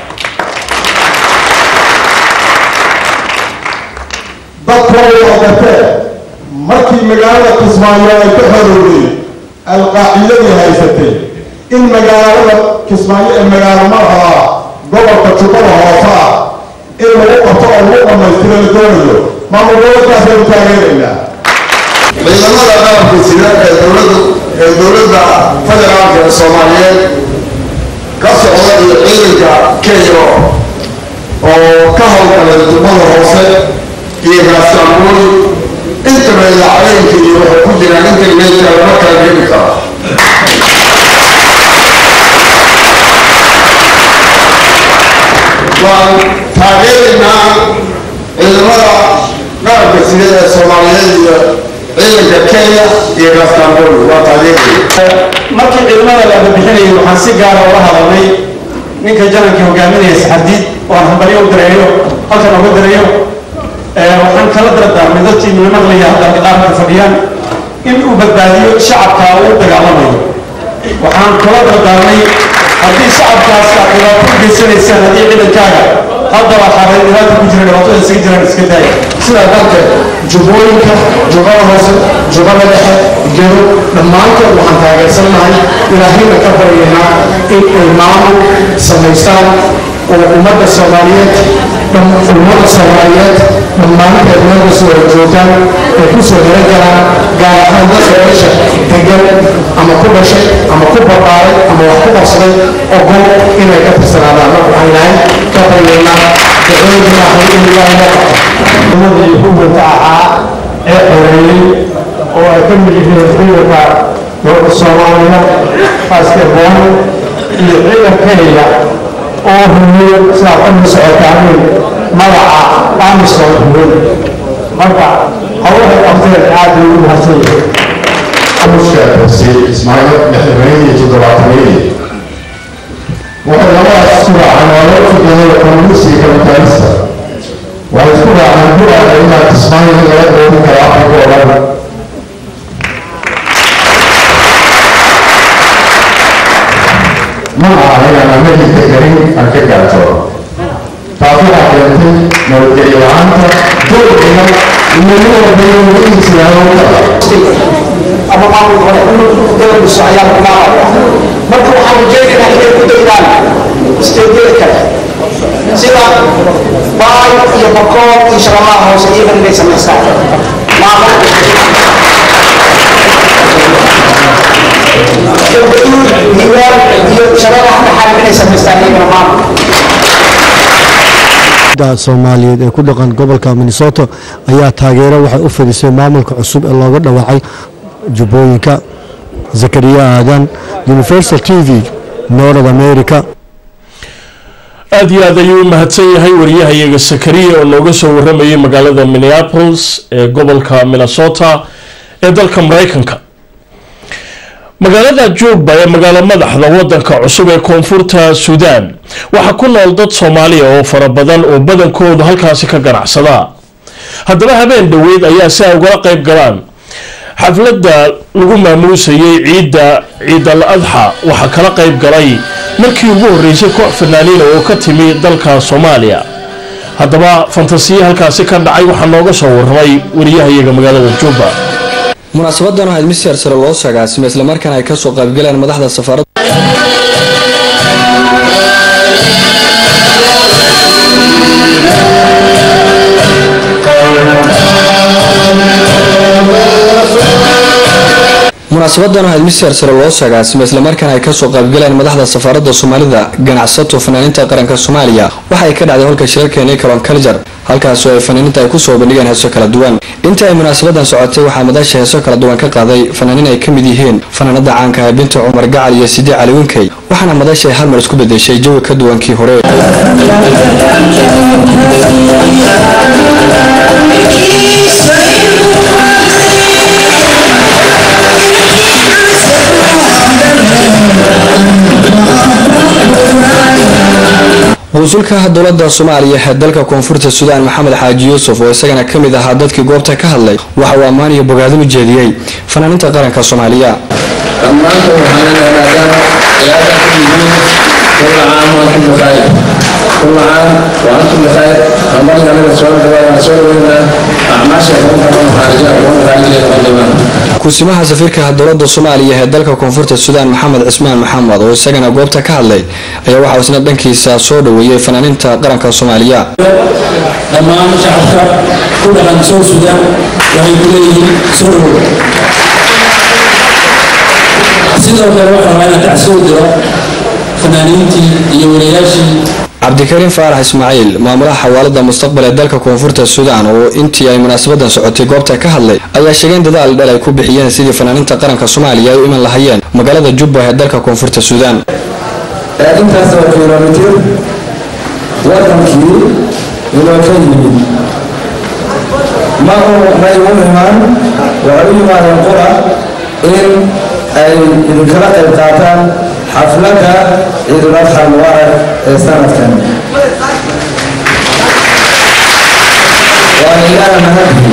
dadkooda oo garteen markii magaalada kismaayo ay ka xorowday alqaacidadii haysatay in magaalada kismaayo ee magaalo madaxa gobolka jubbada hoose ah in lagu qabto oo lagu dhammaystiro la doonayo maamul gobolkaasaynu taageeraynaa ciidamada qalabka sida ee dowladda ee dowladda federaalka ee soomaaliyeed ka socda iyo ciidanka kenya oo ka howlgalay jubbada hoose iyo gaasaamooli intaba idaacadeenka iyo waxay ku jiraan internetka lama kala geli karo waan taageeraynaa ciidamada qalabka sida ee soomaaliyeed iyo ciidanka kenya iyo gaasaamooli waa taageeraya markii ciidamada la bixinayay waxaan si gaara ula hadalnay ninka janankii hogaaminaya saxardiid oo aan hambalyo u dareeyo halkan uga dareeyo waxaan kala dardaarmay dadkii midnimada la yahda qaarka fadhiyaan in uu badbaadiyo shacabka uu dagaalamayo waxaan kala dardaarmay haddii shacabkaas aad dhibaato u geysanaysaan haddii ciidankaaga haddaba xaaray dhibaata ku jira dhibaatada isaga jiraan iska daaya sidaa darteed jubbooyinka jubbada hoose jubbada dhexe gedo dhammaantood waxaan taageersanahay ilaahayna ka baryaynaa in ay maamul samaystaan oo ummadda soomaaliyeed ummada soomaaliyeed dhammaanteed meelka soo horjoogaan ay ku soo heran karaan gaar ahaan dadka meesha degan ama ku dhashay ama ku barbaaray ama wax ku qabsaday oo gol inay ka tirsanaadaan marka waxaan ilahay ka baryaynaa ducooyinka ilaahay in ilaahay loo qabto ummadii xukunka ahaa ee xoreeyey oo ay ka mid yihiin ciidanka dowladda soomaaliya askarboon iyo ciidan kenya oo rumiyo sidaa ka socotaaneen magaca amisom rumin marka hawlahay qabteen aad bay ugu mahadsan yihiin amushkaasi ismaaciil lixdameeyadii iyo toddobaataniyadii waxay labadaas isku raaceen waa loo fikiray komunistiga kapitalista waxay isku raaceen buraada inaa kismaayo laga doorin karo afrika oo dhan ma aha inaan amerika garin aan ka gaartoono taas waxaa keentay nabadgelyo la-aanta dowlina iyo nin walba inuu islaamo ama maamul hore dowladiisu ayaa lagu maamulaya marka waxaan rajaynaynaa inay ku daydaan isteedyada kale sida baay iyo bakool iyo shabalaha hoose iyagan inay samaystaan maamul galgaduud hiwaan iyo shabalaha dhaxal inay samaystaan iyagana maamul soomaaliyeed ee ku dhaqan gobolka minnesota ayaa taageero waxay u fidisay maamulka cusub ee looga dhawaacay jubbooyinka zakariya aadan universal t v north america aada iyo aad ayuu u mahadsan yahay wariyahayaga sakariya oo nooga soo waramayay magaalada minneapolis ee gobolka minnesota ee dalka mareykanka magaalada jubba ee magaalo madaxda wadanka cusub ee koonfurta suudaan waxaa ku nool dad soomaaliya oo fara badan oo badankoodu halkaasi ka ganacsada haddaba habeen dhoweyd ayaa si ay ugala qayb galaan xafladda lagu maamuusayay ciidda ciidal adxa waxaa kala qayb galay markii ugu horreysay koox fanaaniina oo ka timi dalka soomaaliya haddaba fantasiya halkaasi ka dhacay waxaa nooga soo warramay wariyahayaga magaalada jubba munaasabadan waxayd mister sare loo sagaasimay islamarkaana ay kasoo qaybgaleen madaxda safaaradda munaasabadan waxayd mister sare loo sagaasimay islamarkaana ay kasoo qaybgaleen madaxda safaaradda soomaalida ganacsato fanaaniinta qaranka soomaaliya waxa ay ka dhacday holka shirarka nicolon kaljar halkaasoo ay fanaaniinta ay kusoo bandhigeen heeso kala duwan inta ay munaasabadan socotay waxaa madasha heeso kala duwan ka qaaday fanaaniin ay ka mid yihiin fanaanada caanka ah binta cumar gacal iyo sidii cali winkey waxaana madasha ay hal mar isku bedeshay jawi ka duwan kii hore wasuulka dowlada soomaaliya ee dalka koonfurta suudaan maxamed xaaji yuusuf oo isagana ka mid ahaa dadkii goobta ka hadlay waxa uu ammaan iyo bogaadin u jeediyey fanaaniinta qaranka soomaaliya dhammaantood waxaan leedahay ciyaarta ku yihiin kulla caam wa antum bikhayr kulla caam wa antum bikhayr hambalka anaga soo dhawaada soo dhaweynaa acmaasha kuwan kaban khaarija kuwan khaarijiya qadimaan kusimaha safiirka dowlada soomaaliya ee dalka koonfurta suudaan maxamed cismaan maxamed oo isagana goobta ka hadlay ayaa waxauu isna dhankiisa soo dhaweeyey fanaaniinta qaranka soomaaliya dhammaan shacabka ku dhaqan soo suudaan waxay ku leeyihiin soo dhawow sidoo kale waxaa rabaa inaan tacsi u diro fanaaniintii iyo walayaashii cabdikariim faarax ismaaciil maamulaha xawaalada mustaqbal ee dalka koonfurta suudaan oo intii ay munaasabadan socotay goobta ka hadlay ayaa sheegeen dadaal dhel ay ku bixiyeen sidii fanaaniinta qaranka soomaaliya ay u iman lahayeen magaalada jubba ee dalka koonfurta suudaan intaas oo kilomitir wadankii inoo ka yimid ma may u imaan waxay u yimaadeen qura in ay idinkala qayb qaataan xafladda ciidul adxa mubaarak ee sanadkan waana ilaaha mahadii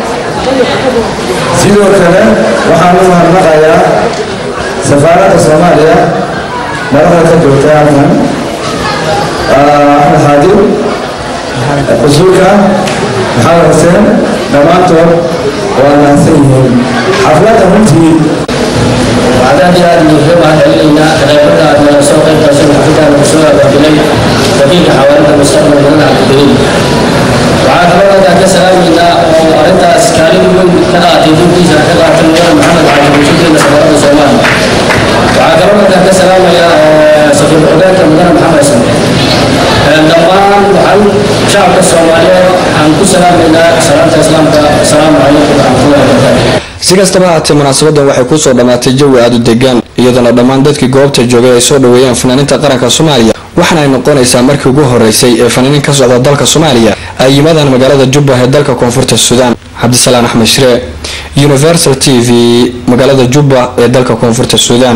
sidoo kale waxaan u mahadnaqayaa safaaradda soomaaliya madaxda ka joogta halkan axmed xaadir qusuulka maxamed xuseen dhammaantood waa mahadsan yihiin xafladda runtii وعدد هذه المهمة علينا غيرنا أن سوق التواصل الحقيقة المشروع بالبني دقيقة حوالي المستقبل من عبد الكريم وعاد مرة كسلام إلى وأنت أسكاري من كذا تيجي في سنة كذا تنور محمد علي وشكر لسفارة الصومال وعاد مرة كسلام يا سفير الحدود من محمد سنة dhammaan waxaan shacabka soomaaliyeed aan ku salaamayna salaamta islaamka asalaamu calaykum waraxmatullahi wabarakaatu si kastaba haatee munaasabadan waxay kusoo dhammaatay jawi aada u degaan iyadoona dhammaan dadkii goobta joogay ay soo dhaweeyeen fanaaniinta qaranka soomaaliya waxaana ay noqonaysaa markii ugu horeysay ee fanaaniin ka socda dalka soomaaliya ay yimaadaan magaalada jubba ee dalka koonfurta suudaan cabdisalaan axmed shiree universal t v magaalada jubba ee dalka koonfurta suudaan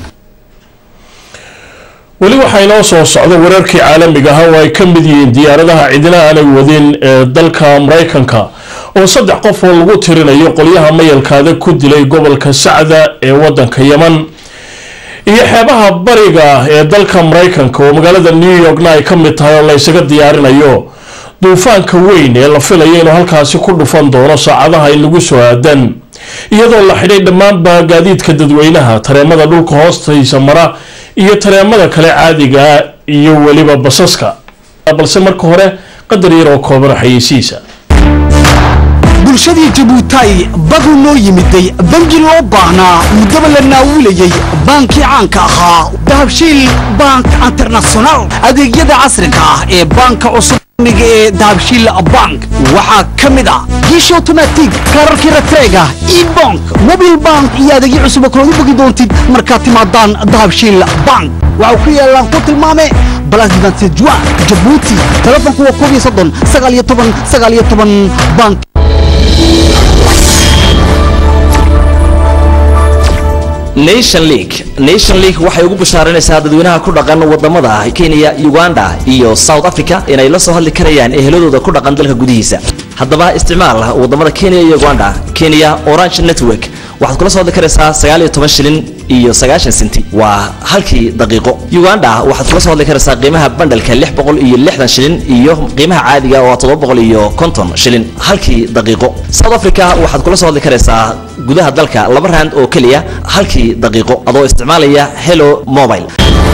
weli waxaa inoo soo socda wararkii caalamiga ah oo ay ka mid yihiin diyaaradaha cidina aanay wadin ee dalka maraykanka oo saddex qof oo lagu tirinayo qolyaha mayalkaada ku dilay gobolka sacda ee wadanka yeman iyo xeebaha bariga ee dalka maraykanka oo magaalada new yorkna ay ka mid tahay oo la ysaga diyaarinayo duufaanka weyn ee la filayo inuu halkaasi ku dhufan doono saacadaha inagu soo aadan iyadoo la xidhay dhammaanba gaadiidka dadweynaha tareemada dhulka hoostaysa mara iyo tareemada kale caadiga iyo weliba basaska balse marka hore qadar yar oo kooban xayeysiisa bulshadii jabuutaay badu noo yimiday bangi loo baahnaa muddaba la naawulayay baankii caanka ahaa dahabshiil bank international adeegyada casriga ah ee baanka cusub ee dahabshiil bank waxaa ka mid ah giish automatic kaararkii ratreega ebank mobil bank iyo adeegyo cusub oo kalood u bogi doontid markaad timaadaan dahabshiil bank waxau ku yaalaan ku tilmaame balasdantejua jabuuti telefonku waa koob iyo soddon sagaal iyo toban sagaal iyo toban bank nation league nation league waxay ugu bashaaranaysaa dadweynaha ku dhaqan wadamada kenya uganda iyo south africa inay la soo hadli karayaan eheladooda ku dhaqan dalka gudihiisa haddaba isticmaal wadamada kenya iyo uganda kenya orange network waxaad kula soo hadli karaysaa sagaal iyo toban shilin iyo sagaashan senti waa halkii daqiiqo uganda waxaad kula soo hadli karaysaa qiimaha bandhalka lix boqol iyo lixdan shilin iyo qiimaha caadiga oo toddoba boqol iyo konton shilin halkii daqiiqo south africa waxaad kula soo hadli karaysaa gudaha dalka laba rand oo keliya halkii daqiiqo adoo isticmaalaya hello mobile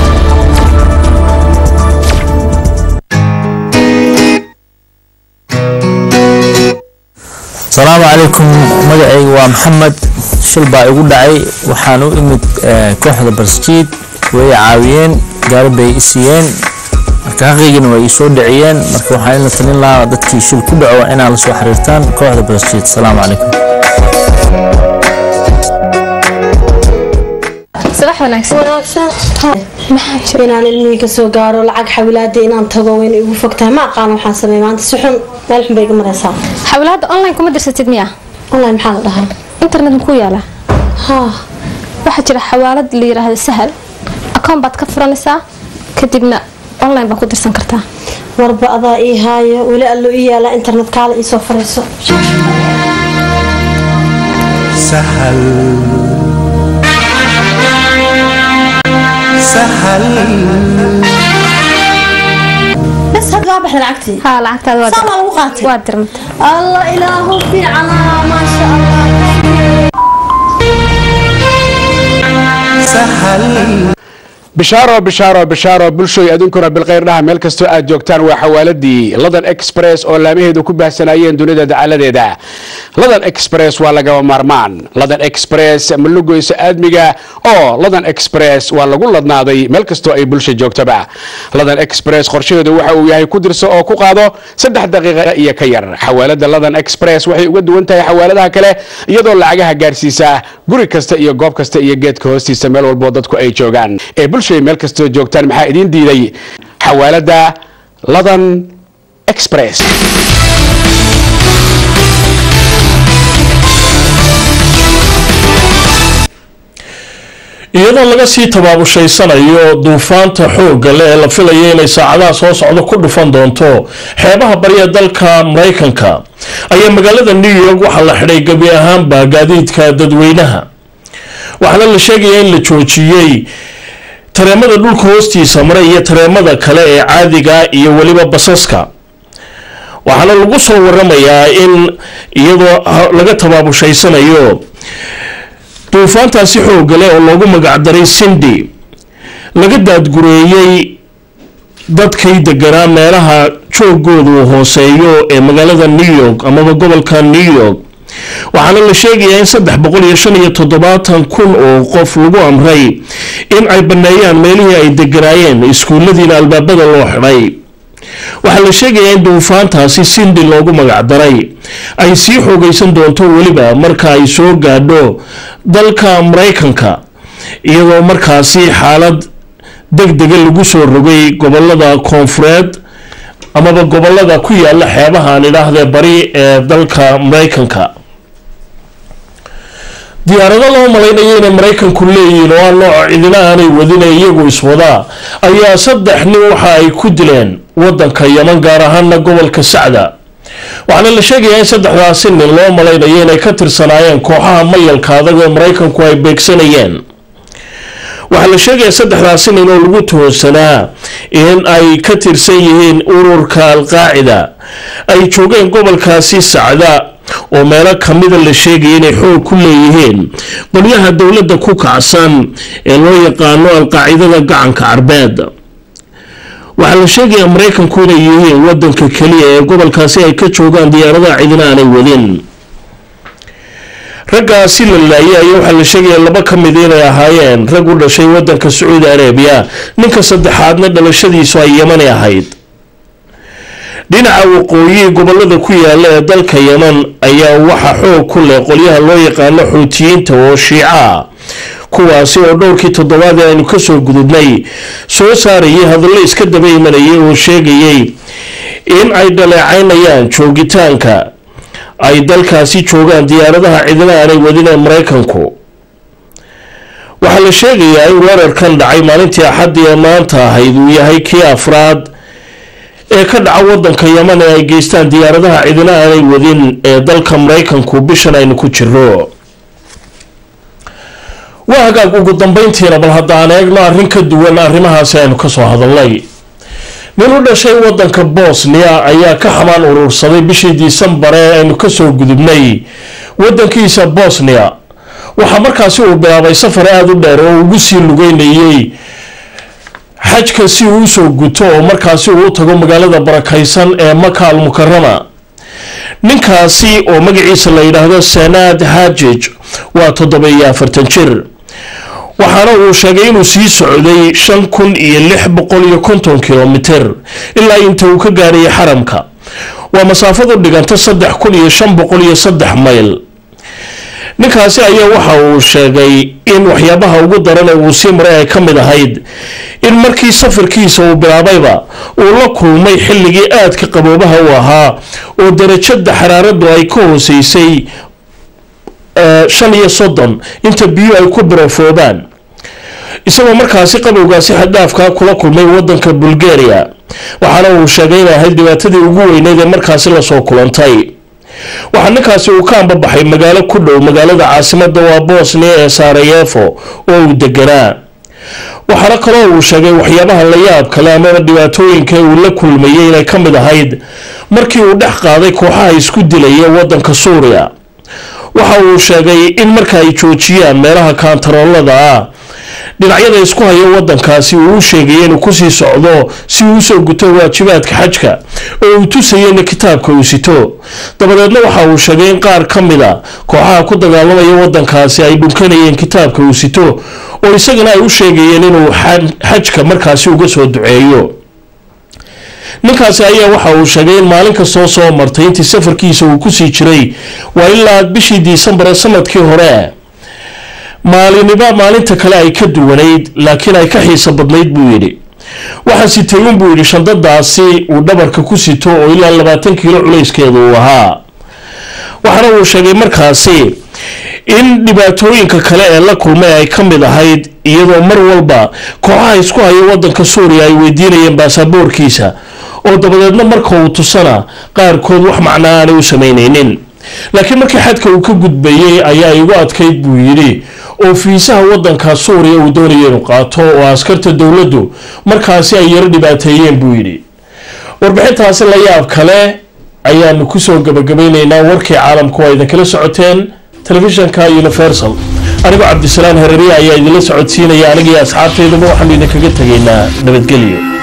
asalaamu calaykum magacayga waa maxamed shil baa igu dhacay waxaan u imid kooxda barskiid way caawiyeen gaari bay i siiyeen marka xaqiigina way ii soo dhiciyeen marka waxaan ila talin lahaa dadkii shil ku dhaco inaad la soo xiriirtaan kooxda barskiid asalaamu calaykum subax wanaagsan wanaagsan maxaa jira inaan ilmihii kasoo gaaro lacag xawilaada inaan tago wayna igu fogtahay ma aqaan waxaan sameey maanta si xun meel xun bay iga maraysaa xawlaada online kuma dirsatid miya online maxaa la dhahaa internet makuu yaala haa waxaa jira xawaalad la yiraahdo sahal akoon baad ka furanaysaa kadibna online baad ku dirsan kartaa warba adaa ii haayo weli allo ii yaalaa internet kaala ii soo fariiso سهل سهل bas hadda waa baxda lacagtii haa lacagtaada waa saa maa lagu qaatay waa dirmata allah ilaahu fiicana maasha allah bishaaro bishaaro bishaaro bulshooy aduunkuna bilkhayr dhaha meel kastoo aad joogtaan waa xawaaladii ladan express oo laamaheedu ku baahsanayeen dunida dacaladeeda ladan express waa lagaba maarmaan ladan express ma lugoysa aadmiga oo ladan express waa lagu ladnaaday meel kastoo ay bulsha joogtaba ladan express qorshaheedu waxa uu yahay ku dirso oo ku qaado saddex daqiiqa iyo ka yar xawaalada ladan express waxay uga duwan tahay xawaaladaha kale iyadoo lacagaha gaarsiisa guri kasta iyo goob kasta iyo geedka hoostiisa meel walboo dadku ay joogaan ee bulshay meel kastoo joogtaan maxaa idiin diiday xawaalada ladan express iyadoo laga sii tabaabushayanayo duufaanta xoogga le ee la filayo inay saacadaha soo socdo ku dhufan doonto xeebaha bariya dalka maraykanka ayaa magaalada new york waxaa la xidhay gebi ahaanba gaadiidka dadweynaha waxaana la sheegaya in la joojiyey tareemada dhulka hoostiisa maray iyo tareemada kale ee caadiga iyo weliba basaska waxaana lagu soo waramayaa in iyadoo laga tabaabushayanayo duufaantaasi xoogale oo loogu magacdaray sindi laga daadgureeyey dadkay deganaa meelaha joogooda uu hooseeyo ee magaalada new york amaba gobolka new york waxaana la sheegayaa in saddex boqol iyo shan iyo toddobaatan kun oo qof lagu amray in ay baneeyaan meelihii ay deganaayeen iskuulladiina albaabada loo xidhay waxaa la sheegayaa in duufaantaasi sindi loogu magacdaray ay sii xoogaysan doonto weliba marka ay soo gaadho dalka maraykanka iyadoo markaasi xaalad deg dega lagu soo rogay gobolada koonfureed amaba gobolada ku yaala xeebaha aan idhaahdee bari ee dalka maraykanka diyaarado loo malaynayo inay maraykanku leeyihiin oo aan nooca cidina aanay wadina iyagu iswadaa ayaa saddex nin waxa ay ku dileen wadanka yeman gaar ahaana gobolka sacda waxaana la sheegayaa in saddexdaasi nin loo malaynayo inay ka tirsanaayeen kooxaha mayalka adag ee maraykanku ay beegsanayeen waxaa la sheegayaa saddexdaasi nin oo lagu tuhunsanaa in ay ka tirsan yihiin ururka alqaacida ay joogeen gobolkaasi sacda oo meelo kamida la sheegaya inay xoog ku leeyihiin qolyaha dowladda ku kacsan ee loo yaqaano alqaacidada gacanka carbeed waxaa la sheegayaa maraykanku inay yihiin wadanka keliya ee gobolkaasi ay ka joogaan diyaaradaha cidina aanay wadin raggaasi la laayay ayaa waxaa la sheegaya laba ka mid inay ahaayeen rag u dhashay wadanka sacuudi arabiya ninka saddexaadna dhalashadiisu ay yemani ahayd dhinaca waqooyi gobolada ku yaala ee dalka yeman ayaa waxa xoog ku leh qolyaha loo yaqaano xuutiyiinta oo shiica kuwaasi oo dhowrkii toddobaad ee aynu kasoo gudubnay soo saarayay hadallo iska daba imanayay oo sheegayay in ay dhaleecaynayaan joogitaanka ay dalkaasi joogaan diyaaradaha cidina aanay wadin ee maraykanku waxaa la sheegayaa in weerarkan dhacay maalintii axaddii ee maanta ahayd uu yahay kii afraad ee ka dhaca wadanka yeman ee ay geystaan diyaaradaha cidina aanay wadin ee dalka maraykanku bishan aynu ku jiro waa hagaag ugu dambeyntiina bal haddaan eegno arrin ka duwan arrimahaasi aynu kasoo hadalnay nin u dhashay wadanka bosnia ayaa ka xamaan urursaday bishii disembar ee aynu kasoo gudubnay wadankiisa bosnia waxaa markaasi uu bilaabay safar aada u dheer oo ugu sii lugeynayay xajka si uu usoo guto oo markaasi uu u tago magaalada barakaysan ee maka al mukarama ninkaasi oo magaciisa la yidhaahdo senaad hajij waa toddoba iyo afartan jir waxaana uu sheegay inuu sii socday shan kun iyo lix boqol iyo konton kilomitir ilaa inta uu ka gaarayay xaramka waa masaafadu dhiganta saddex kun iyo shan boqol iyo saddex mayl ninkaasi ayaa waxa uu sheegay in waxyaabaha ugu daran ee uu sii maray ay ka mid ahayd in markii safarkiisa uu bilaabayba uu la kulmay xilligii aadka qaboobaha u ahaa oo darajada xaraaradu ay ka hooseysay shan iyo soddon inta biyo ay ku birafoobaan isagoo markaasi qabowgaasi xaddaafka kula kulmay wadanka bulgaria waxaana uu sheegay inay ahayd dhibaatadii ugu weyneyd ee markaasi lasoo kulantay waxaa ninkaasi uu ka ambabaxay magaalo ku dhow magaalada caasimada waa bosnia ee sarayevo oo uu deganaa waxaana kaloo uu sheegay waxyaabaha la yaab kale amaba dhibaatooyinka uu la kulmayay inay ka mid ahayd markii uu dhex qaaday kooxaha isku dilaya wadanka suuriya waxa uu sheegay in marka ay joojiyaan meelaha kaantaroolada ah dhinacyada isku haya wadankaasi uu u sheegay inuu kusii socdo si uu usoo guto waajibaadka xajka oo uu tusayeyna kitaabka uu sito dabadeedna waxa uu sheegay in qaar ka mida kooxaha ku dagaalamaya wadankaasi ay dhunkanayeen kitaabka uu sito oo isagana ay u sheegayeen inuu xajka markaasi uga soo duceeyo ninkaasi ayaa waxa uu sheegay in maalin kastoo soo martay intii safarkiisa uu kusii jiray waa ilaa bishii disembar ee sanadkii hore maaliniba maalinta kale ay ka duwanayd laakiin ay ka xiiso badnayd buu yidhi waxaa sitay unbuu yidhi shandadaasi uu dhabarka ku sito oo ilaa labaatan kiilo culayskeeda uu ahaa waxaana uu sheegay markaasi in dhibaatooyinka kale ee la kulmay ay ka mid ahayd iyadoo mar walba kooxaha isku haya wadanka suuriya ay weydiinayeen baasaboorkiisa oo dabadeedna marka uu tusana qaarkood wax macnaa aanay u samaynaynin laakiin markii xadka uu ka gudbayay ayaa igu adkayd buu yidhi oo fiisaha wadanka suuriya uu doonaya inuu qaato oo askarta dowladdu markaasi ay yaro dhibaateeyeen buu yidhi warbixintaasi la yaab kale ayaanu kusoo gabagabaynaynaa warkii caalamku waa idinkala socoteen telefishanka universal anigoo cabdisalaan hereriya ayaa idinla socodsiinaya anigii asxaabtaydaba waxaanu idinkaga tegaynaa nabadgelyo